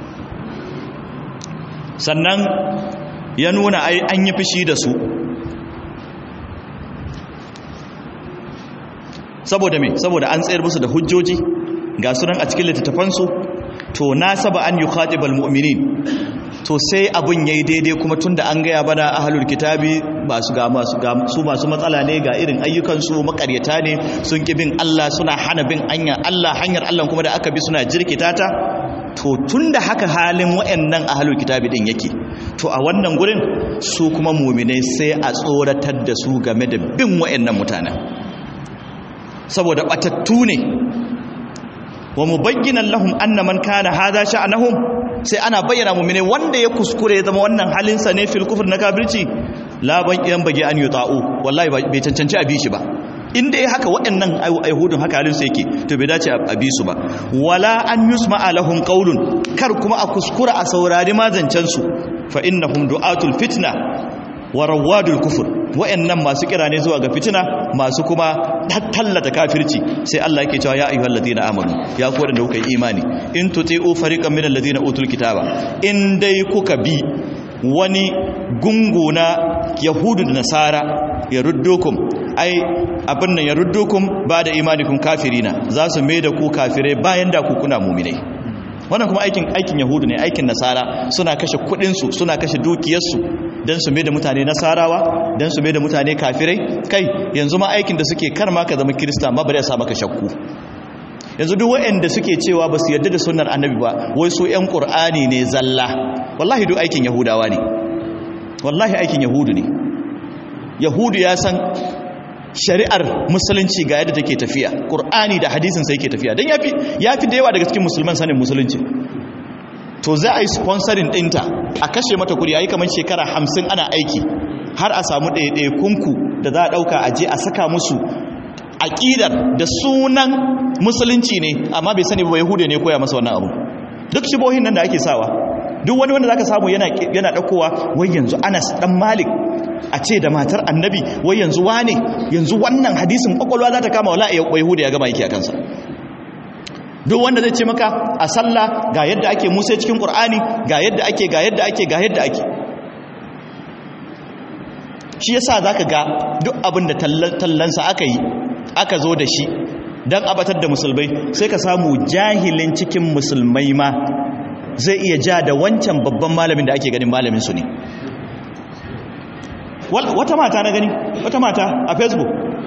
sannan ya nuna an yi fushi da su saboda me saboda an tsayar musu da hujjoji ga sunan a cikin littattafansu to na saba an yi khatibal mu'minin to sai abun yayi daidai kuma tunda an gaya bana ahlul kitabi ba su ga masu ga su masu matsala ne ga irin ayyukan su makaryata ne sun ki bin Allah suna hana bin hanyar Allah hanyar Allah kuma da aka bi suna jirkita ta to tunda haka halin wayannan ahlul kitabi din yake to a wannan gurin su kuma mu'minai sai a tsoratar da su game da bin wayannan mutanen saboda batattu ne wa mubayyinan lahum anna man kana hadha sha'anahum sai ana bayyana mu'mine wanda ya kuskure ya zama wannan halinsa ne fil kufr na kafirci la ban yan bage an yuta'u wallahi bai cancanci a bi shi ba inda ya haka waɗannan aihudun haka halinsu yake to bai dace a bi su ba wala an yusma lahum qawlun kar kuma a kuskura a saurari mazancen su fa innahum du'atul fitna wa rawadul kufur wayannan masu kira ne zuwa ga fitina masu kuma tallata kafirci sai Allah yake cewa ya ayyuhal ladina amanu ya ku wadanda kuka yi imani in tuti'u fariqan minal ladina utul kitaba in dai kuka bi wani gungu na yahudu da nasara ya ruddukum ai abin nan ya ruddukum ba da imanikum kafirina za su mai da ku kafirai bayan da ku kuna muminai wannan kuma aikin aikin yahudu ne aikin nasara suna kashe kudinsu suna kashe dukiyarsu don su mai da mutane nasarawa don su mai da mutane kafirai kai yanzu ma aikin da suke kar ma ka zama kirista ma bari ya sa maka shakku yanzu duk waɗanda suke cewa ba su yarda da sunnar annabi ba wai su ƴan qur'ani ne zalla wallahi duk aikin yahudawa ne wallahi aikin yahudu ne yahudu ya san shari'ar musulunci ga yadda take tafiya qur'ani da hadisin sai yake tafiya dan yafi yafi da yawa daga cikin musulman sanin musulunci to za a yi sponsoring ɗinta a kashe mata kudi a yi kamar shekara hamsin ana aiki har a samu ɗaiɗaikunku da za a ɗauka a je a saka musu aƙidar da sunan musulunci ne amma bai sani ba yahudu ne koya masa wannan abu duk shibohin nan da ake sawa duk wani wanda zaka samu yana yana ɗaukowa wai yanzu anas ɗan malik a ce da matar annabi wai yanzu wane yanzu wannan hadisin kwakwalwa za ta kama wala yahudu ya gama yake a kansa duk wanda zai ce maka a sallah ga yadda ake musa cikin qur'ani ga yadda ake ga yadda ake ga yadda ake shi yasa zaka ga duk abin da tallansa aka yi aka zo da shi dan abatar da musulmai sai ka samu jahilin cikin musulmai ma zai iya ja da wancan babban malamin da ake ganin malamin su ne wata mata na gani wata mata a facebook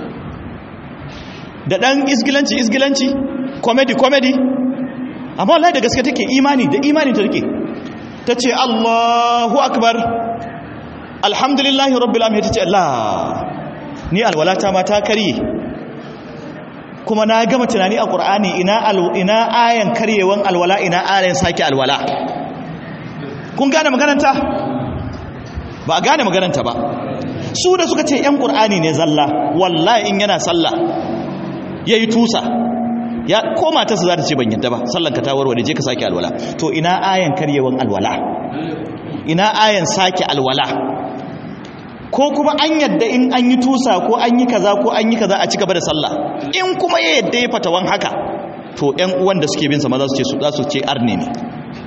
da dan isgilanci isgilanci comedy comedy amma wallahi da gaske take imani da imani ta take tace Allahu akbar alhamdulillahi rabbil alamin tace Allah ni alwalata ma ta kare kuma na gama tunani a Qur'ani ina ina ayan karyewan alwala ina ayan saki alwala kun gane magananta ba gane magananta ba su da suka ce yan Qur'ani ne zalla wallahi in yana sallah yayi tusa ya ko matarsa za ta ce ban yadda ba sallanka ta warware je ka sake alwala to ina ayan karyewan alwala ina ayan sake alwala ko kuma an yadda in an yi tusa ko an yi kaza ko an yi kaza a cigaba da sallah in kuma ya yadda ya fatawan haka to ƴan uwan da suke bin sa ma za su ce su za su ce arne ne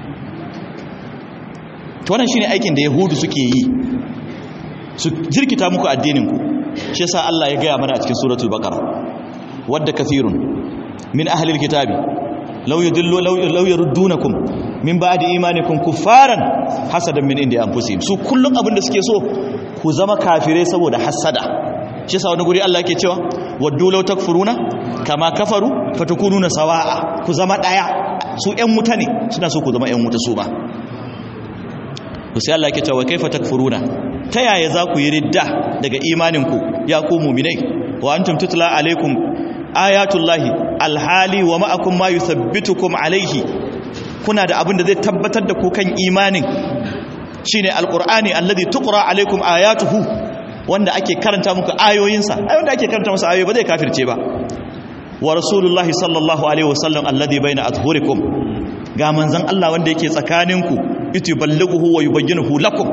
to wannan shine aikin da yahudu suke yi su jirkita muku addinin ku shi yasa Allah ya gaya mana a cikin suratul baqara wadda kathirun min ahlil kitabi law yudillu law yurdunakum min ba'di imanikum kuffaran hasadan min indi anfusihim su kullun abin da suke so ku zama kafirai saboda hasada shi sa wani guri Allah yake cewa waddu law takfuruna kama kafaru fatakununa sawa'a ku zama daya su ƴan wuta ne suna so ku zama ƴan wuta su ba to sai Allah yake cewa kaifa takfuruna ta yaya za ku yi ridda daga imaninku ya ku mu'minai wa antum tutla alaikum ayatullahi alhali wa ma'akum ma yuthabbitukum alaihi kuna da abin da zai tabbatar da ku kan imanin shine alqur'ani alladhi tuqra alaikum ayatuhu wanda ake karanta muku ayoyinsa ai wanda ake karanta masa ayoyi ba zai kafirce ba wa rasulullahi sallallahu alaihi wasallam alladhi baina adhhurikum ga manzon Allah wanda yake tsakaninku ituballighuhu wa yubayyinuhu lakum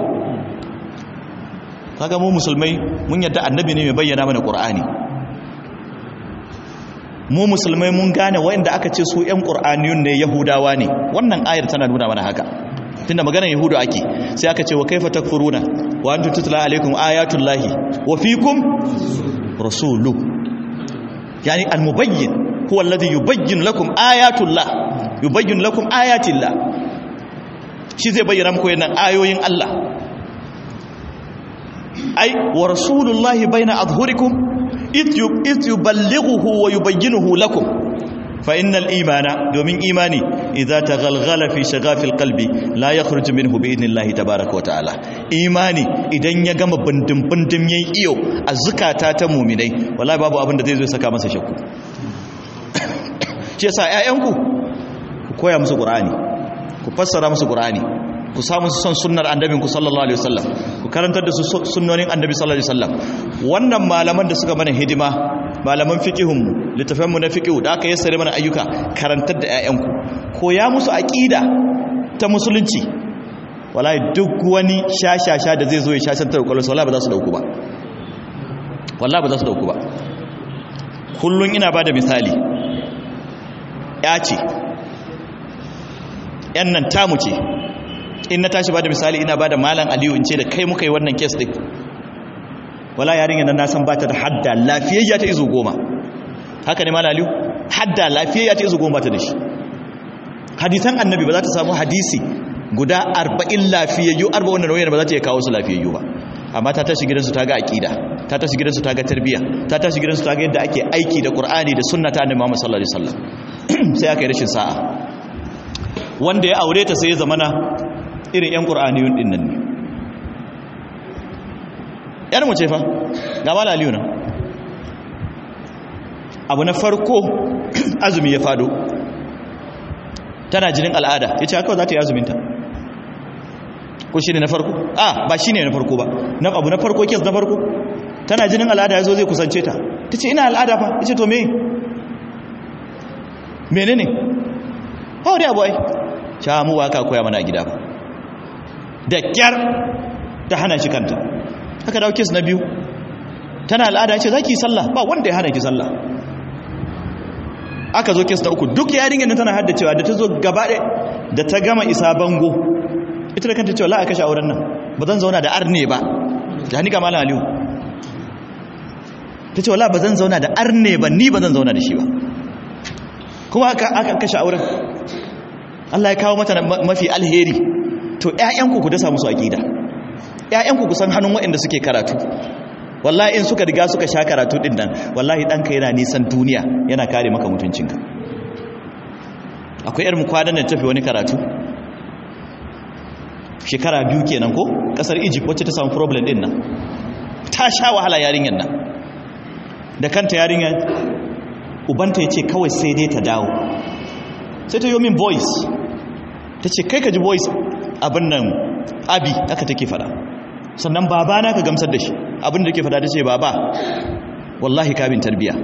kaga mu musulmai mun yadda annabi ne mai bayyana mana qur'ani mu musulmai mun gane wanda aka ce su ƴan qur'aniyun ne yahudawa ne wannan ayar tana nuna mana haka tunda maganar yahudu ake sai aka ce wa kaifa takfuruna wa antum tutla alaikum ayatullahi wa fikum rasulu yani almubayyin huwa alladhi yubayyin lakum ayatullah yubayyin lakum ayatillah shi zai bayyana muku yannan ayoyin Allah ai wa rasulullahi baina adhhurikum id yuballighuhu wa yubayyinuhu lakum fa innal imana domin imani idza taghalghala fi shagafil qalbi la yakhruju minhu bi idnillahi tabaaraka wa ta'ala imani idan ya gama bindin bindin yayin iyo a zukata ta mu'minai wallahi babu abin da zai zo saka masa shakku shi yasa ƴaƴanku ku koya musu qur'ani ku fassara musu qur'ani ku samu su son sunnar annabinku sallallahu alaihi wasallam ku karantar da su sunnonin annabi sallallahu alaihi wasallam wannan malaman da suka mana hidima malaman fiqihun mu littafan mu na fiqhu da aka yassare mana ayyuka karantar da ƴaƴanku koya musu aqida ta musulunci wallahi duk wani shashasha da zai zo ya shashantar kwallo wallahi ba za su dauku ba wallahi ba za su dauku ba kullun ina bada misali ya ce yan nan tamu ce in na tashi bada misali ina bada malam aliyu in ce da kai muka yi wannan kes din wala yarinya nan na san bata da hadda lafiyayya ta izo goma haka ne malam aliyu hadda lafiyayya ta izo goma ta da shi hadisan annabi ba za ta samu hadisi guda arba'in lafiyayyu arba wannan rawayar ba za ta iya kawo su lafiyayyu ba amma ta tashi gidansu ta ga aqida ta tashi gidansu ta ga tarbiyya ta tashi gidansu ta ga yadda ake aiki da qur'ani da sunna ta annabi Muhammad sallallahu alaihi wasallam sai aka yi rashin sa'a wanda ya aure ta sai ya zamana irin 'yan ƙur'aniyun ɗin nan ne ‘yar mu ce fa ga malaliyu nan abu na farko azumi ya fado tana jinin al'ada ya ce haka za ta yi azuminta ko shi ne na farko a ba shi ne na farko ba abu na farko kes na farko tana jinin al'ada ya zo zai kusance ta ta ce ina al'ada fa ya ce to me mene ne ba wani abu ai sha mu ba ka koya mana a gida ba da kyar ta hana shi kanta haka dawo kes na biyu tana al'ada ce za ki yi sallah ba wanda ya hana ki sallah aka zo kes na uku duk yarinyar da tana haddacewa da ta zo gaba da ta gama isa bango ita da kanta cewa la'a kashe auren nan ba zan zauna da arne ba da hannu ga malam aliyu ta ce wala ba zan zauna da arne ba ni ba zan zauna da shi ba kuma aka kashe auren Allah ya kawo mata mafi alheri to ƴaƴanku ku dasa musu aqida ƴaƴanku ku san hannun waɗanda suke karatu wallahi in suka riga suka sha karatu din nan wallahi danka yana nisan duniya yana kare maka mutuncinka akwai yar mu kwanan nan tafi wani karatu shekara biyu kenan ko kasar Egypt wacce ta samu problem din nan ta sha wahala yarinyar nan da kanta yarinyar ubanta ya ce kawai sai dai ta dawo sai ta yi min voice ta ce kai ka ji voice abin nan abi aka take fada sannan baba na ka gamsar da shi abin da ke fada ta ce baba wallahi kabin tarbiya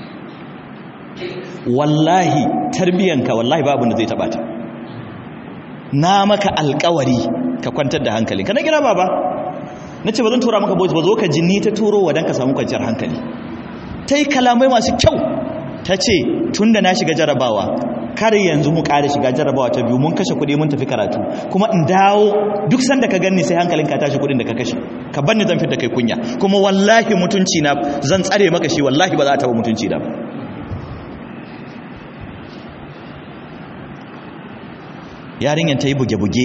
wallahi tarbiyanka wallahi ba abin da zai taba ta na maka alkawari ka kwantar da hankali ka na kira baba na ce ba zan tura maka voice ba zo ka jini ta turo wa don ka samu kwanciyar hankali ta yi kalamai masu kyau ta ce tun da na shiga jarabawa kar yanzu mu ƙara shiga jarabawa ta biyu mun kashe kuɗi mun tafi karatu kuma in dawo duk sanda ka ganni sai hankalin ka tashi kuɗin da ka kashe ka banni zan fitar kai kunya kuma wallahi mutunci na zan tsare maka shi wallahi ba za a taɓa mutunci na ba yarinyar ta yi buge-buge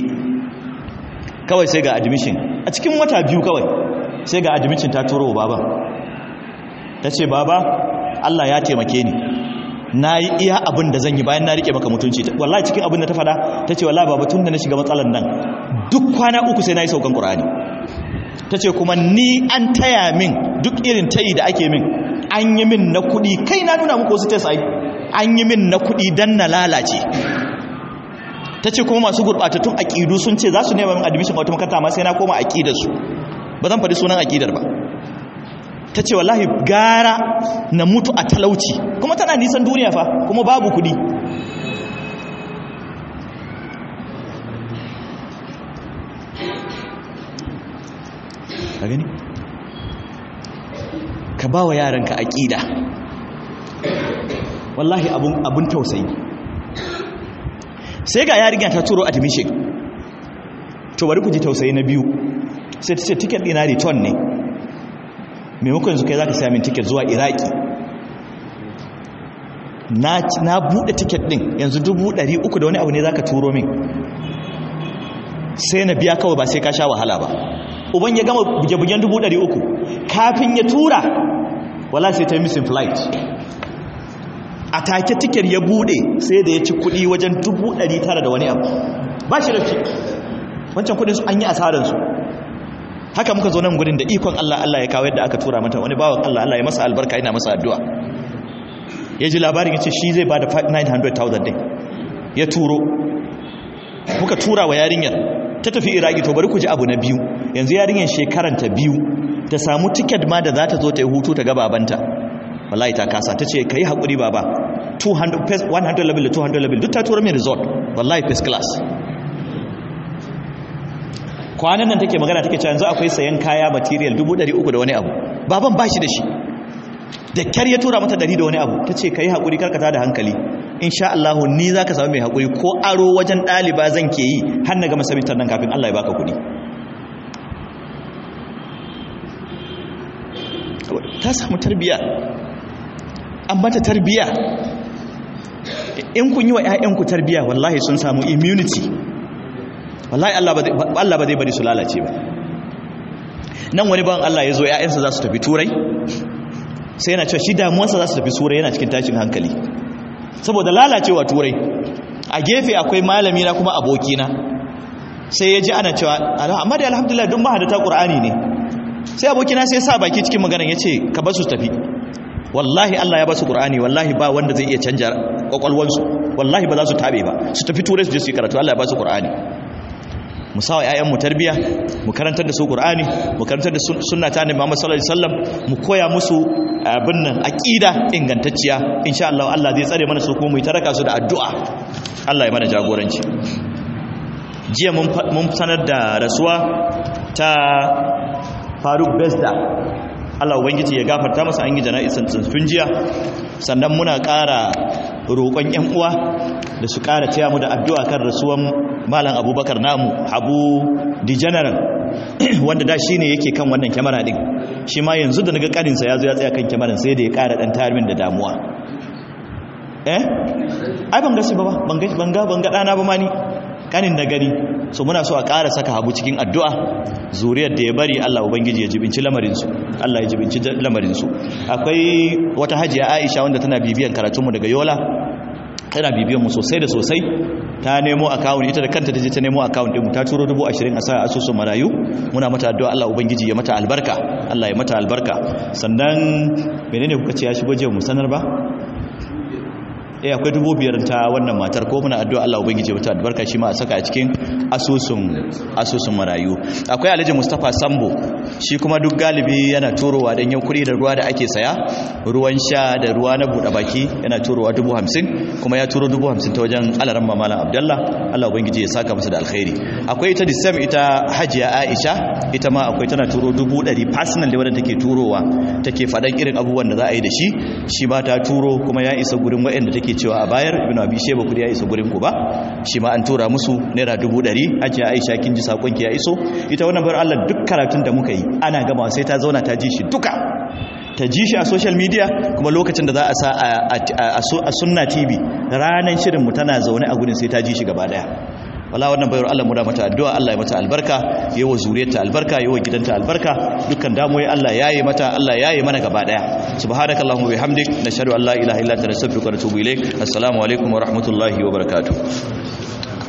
kawai sai ga admission a cikin wata biyu kawai sai ga admission ta turo wa baban ta ce baba Allah ya taimake ni na yi iya abin da zan yi bayan na rike maka mutunci wallahi cikin abin da ta fada ta ce wallahi baba tun da na shiga matsalar nan duk kwana uku sai na yi saukan ƙur'ani ta ce kuma ni an taya min duk irin tayi da ake min an yi min na kuɗi kai na nuna muku wasu test ai an yi min na kuɗi don na lalace ta ce kuma masu gurɓatattun aƙidu sun ce za su nema min admission a wata makaranta ma sai na koma aƙidarsu ba zan faɗi sunan aƙidar ba ta ce wallahi gara na mutu a talauci kuma tana nisan duniya fa kuma babu kuɗi ka gani ka ba wa yaranka aƙida wallahi abun tausayi sai ga yarinya ta turo admission to bari ku ji tausayi na biyu sai ta ce ticket ɗina return ne maimakon yanzu kai za ka sami min ticket zuwa iraki na buɗe ticket ɗin yanzu dubu ɗari uku da wani abu ne za ka turo min sai na biya kawai ba sai ka sha wahala ba uban ya gama buge-bugen dubu ɗari uku kafin ya tura wala sai ta yi missing flight a take tiket ya bude sai da ya ci kudi wajen dubu ɗari tara da wani abu ba shi rafi wancan kudin su an yi asararsu haka muka zo nan gudun da ikon Allah Allah ya kawo yadda aka tura mata wani bawan Allah Allah ya masa albarka ina masa addu'a ya ji labarin ya ce shi zai ba da 900,000 din ya turo muka tura wa yarinyar ta tafi iraki to bari ku ji abu na biyu yanzu yarinyar shekaranta biyu ta samu tiket ma da za ta zo ta yi hutu ta ga babanta wallahi ta kasa ta ce ka yi haƙuri baba 100 level da 200 level duk ta tura mai resort wallahi first class kwanan nan take magana take cewa yanzu akwai sayan kaya material 300 da wani abu baban ba shi da shi da kyar ya tura mata 100 da wani abu ta ce ka yi haƙuri karkata da hankali insha Allah ni za ka samu mai haƙuri ko aro wajen ɗaliba zan ke yi har na gama sabitar nan kafin Allah ya baka kuɗi ta samu tarbiya an mata tarbiya in kun yi wa 'ya'yanku tarbiya wallahi sun samu immunity wallahi Allah ba zai bari su lalace ba nan wani ban Allah ya zo 'ya'yansa za su tafi turai sai yana cewa shi damuwarsa za su tafi turai yana cikin tashin hankali saboda lalacewa turai a gefe akwai malami na kuma abokina sai ya ji ana cewa amma da alhamdulillah don mahadata ƙur'ani ne sai abokina sai sa baki cikin maganar ya ce ka basu tafi wallahi Allah ya basu Qur'ani wallahi ba wanda zai iya canja kwakwalwansu wallahi ba za su tabe ba su tafi turai su je su yi karatu Allah ya basu Qur'ani mu sawa ƴaƴan mu tarbiya mu karantar da su Qur'ani mu karantar da sunna ta Annabi Muhammad sallallahu alaihi wasallam mu koya musu abin nan aqida ingantacciya insha Allah Allah zai tsare mana su kuma mu yi taraka su da addu'a Allah ya mana jagoranci jiya mun sanar da rasuwa ta faruk besda Allah ubangiji ya gafarta masa an yi jana'isan tun jiya sannan muna ƙara roƙon ƴan uwa da su ƙara taya mu da addu'a kan rasuwan malam abubakar namu abu di general wanda da shi ne yake kan wannan kyamara ɗin shi ma yanzu da naga ƙarinsa ya zo ya tsaya kan kyamaran sai da ya ƙara ɗan tarimin da damuwa eh ai ban gasi ba ba ban ga ban ga ɗana ba ma ni kanin da gani so muna so a ƙara saka habu cikin addu'a zuriyar da ya bari Allah ubangiji ya jibinci lamarinsu Allah ya jibinci lamarinsu akwai wata hajiya Aisha wanda tana bibiyan karatunmu daga Yola tana bibiyan mu sosai da sosai ta nemo account ita da kanta taje ta nemo account din mu ta turo 20 a sa asusun marayu muna mata addu'a Allah ubangiji ya mata albarka Allah ya mata albarka sannan menene kuka ce ya shigo je mu sanar ba eh akwai dubu biyar ta wannan matar ko muna addu'a Allah ubangije mata albarka shi ma a saka a cikin asusun asusun marayu akwai Alhaji Mustafa Sambo shi kuma duk galibi yana turowa dan yau kuri da ruwa da ake saya ruwan sha da ruwa na buɗe baki yana turowa dubu hamsin kuma ya turo dubu hamsin ta wajen alaran mamalan Abdullah Allah ubangije ya saka masa da alkhairi akwai ita Disam ita Hajiya Aisha ita ma akwai tana turo dubu ɗari personal da wadda take turowa take faɗan irin abubuwan da za a yi da shi shi ba ta turo kuma ya isa gurin waɗanda take cewa a bayar ibn abi sheba kudi ya iso gurin ku ba shi ma an tura musu naira dubu ɗari ajiya aisha kin ji sakon ki ya iso ita wannan bar Allah duk karatun da muka yi ana gama sai ta zauna ta ji shi duka ta ji shi a social media kuma lokacin da za a sa a sunna tv ranar shirin mu tana zaune a gurin sai ta ji shi gaba daya wala wannan bayar Allah mu da mata addu'a Allah ya mata albarka yayi wa zuriyarta albarka yayi wa gidanta albarka dukkan damuwoyi Allah yayi mata Allah yayi mana gaba daya subhanakallahumma bihamdik nashhadu an la ilaha illa anta nastaghfiruka wa natubu ilaik assalamu alaikum wa rahmatullahi wa barakatuh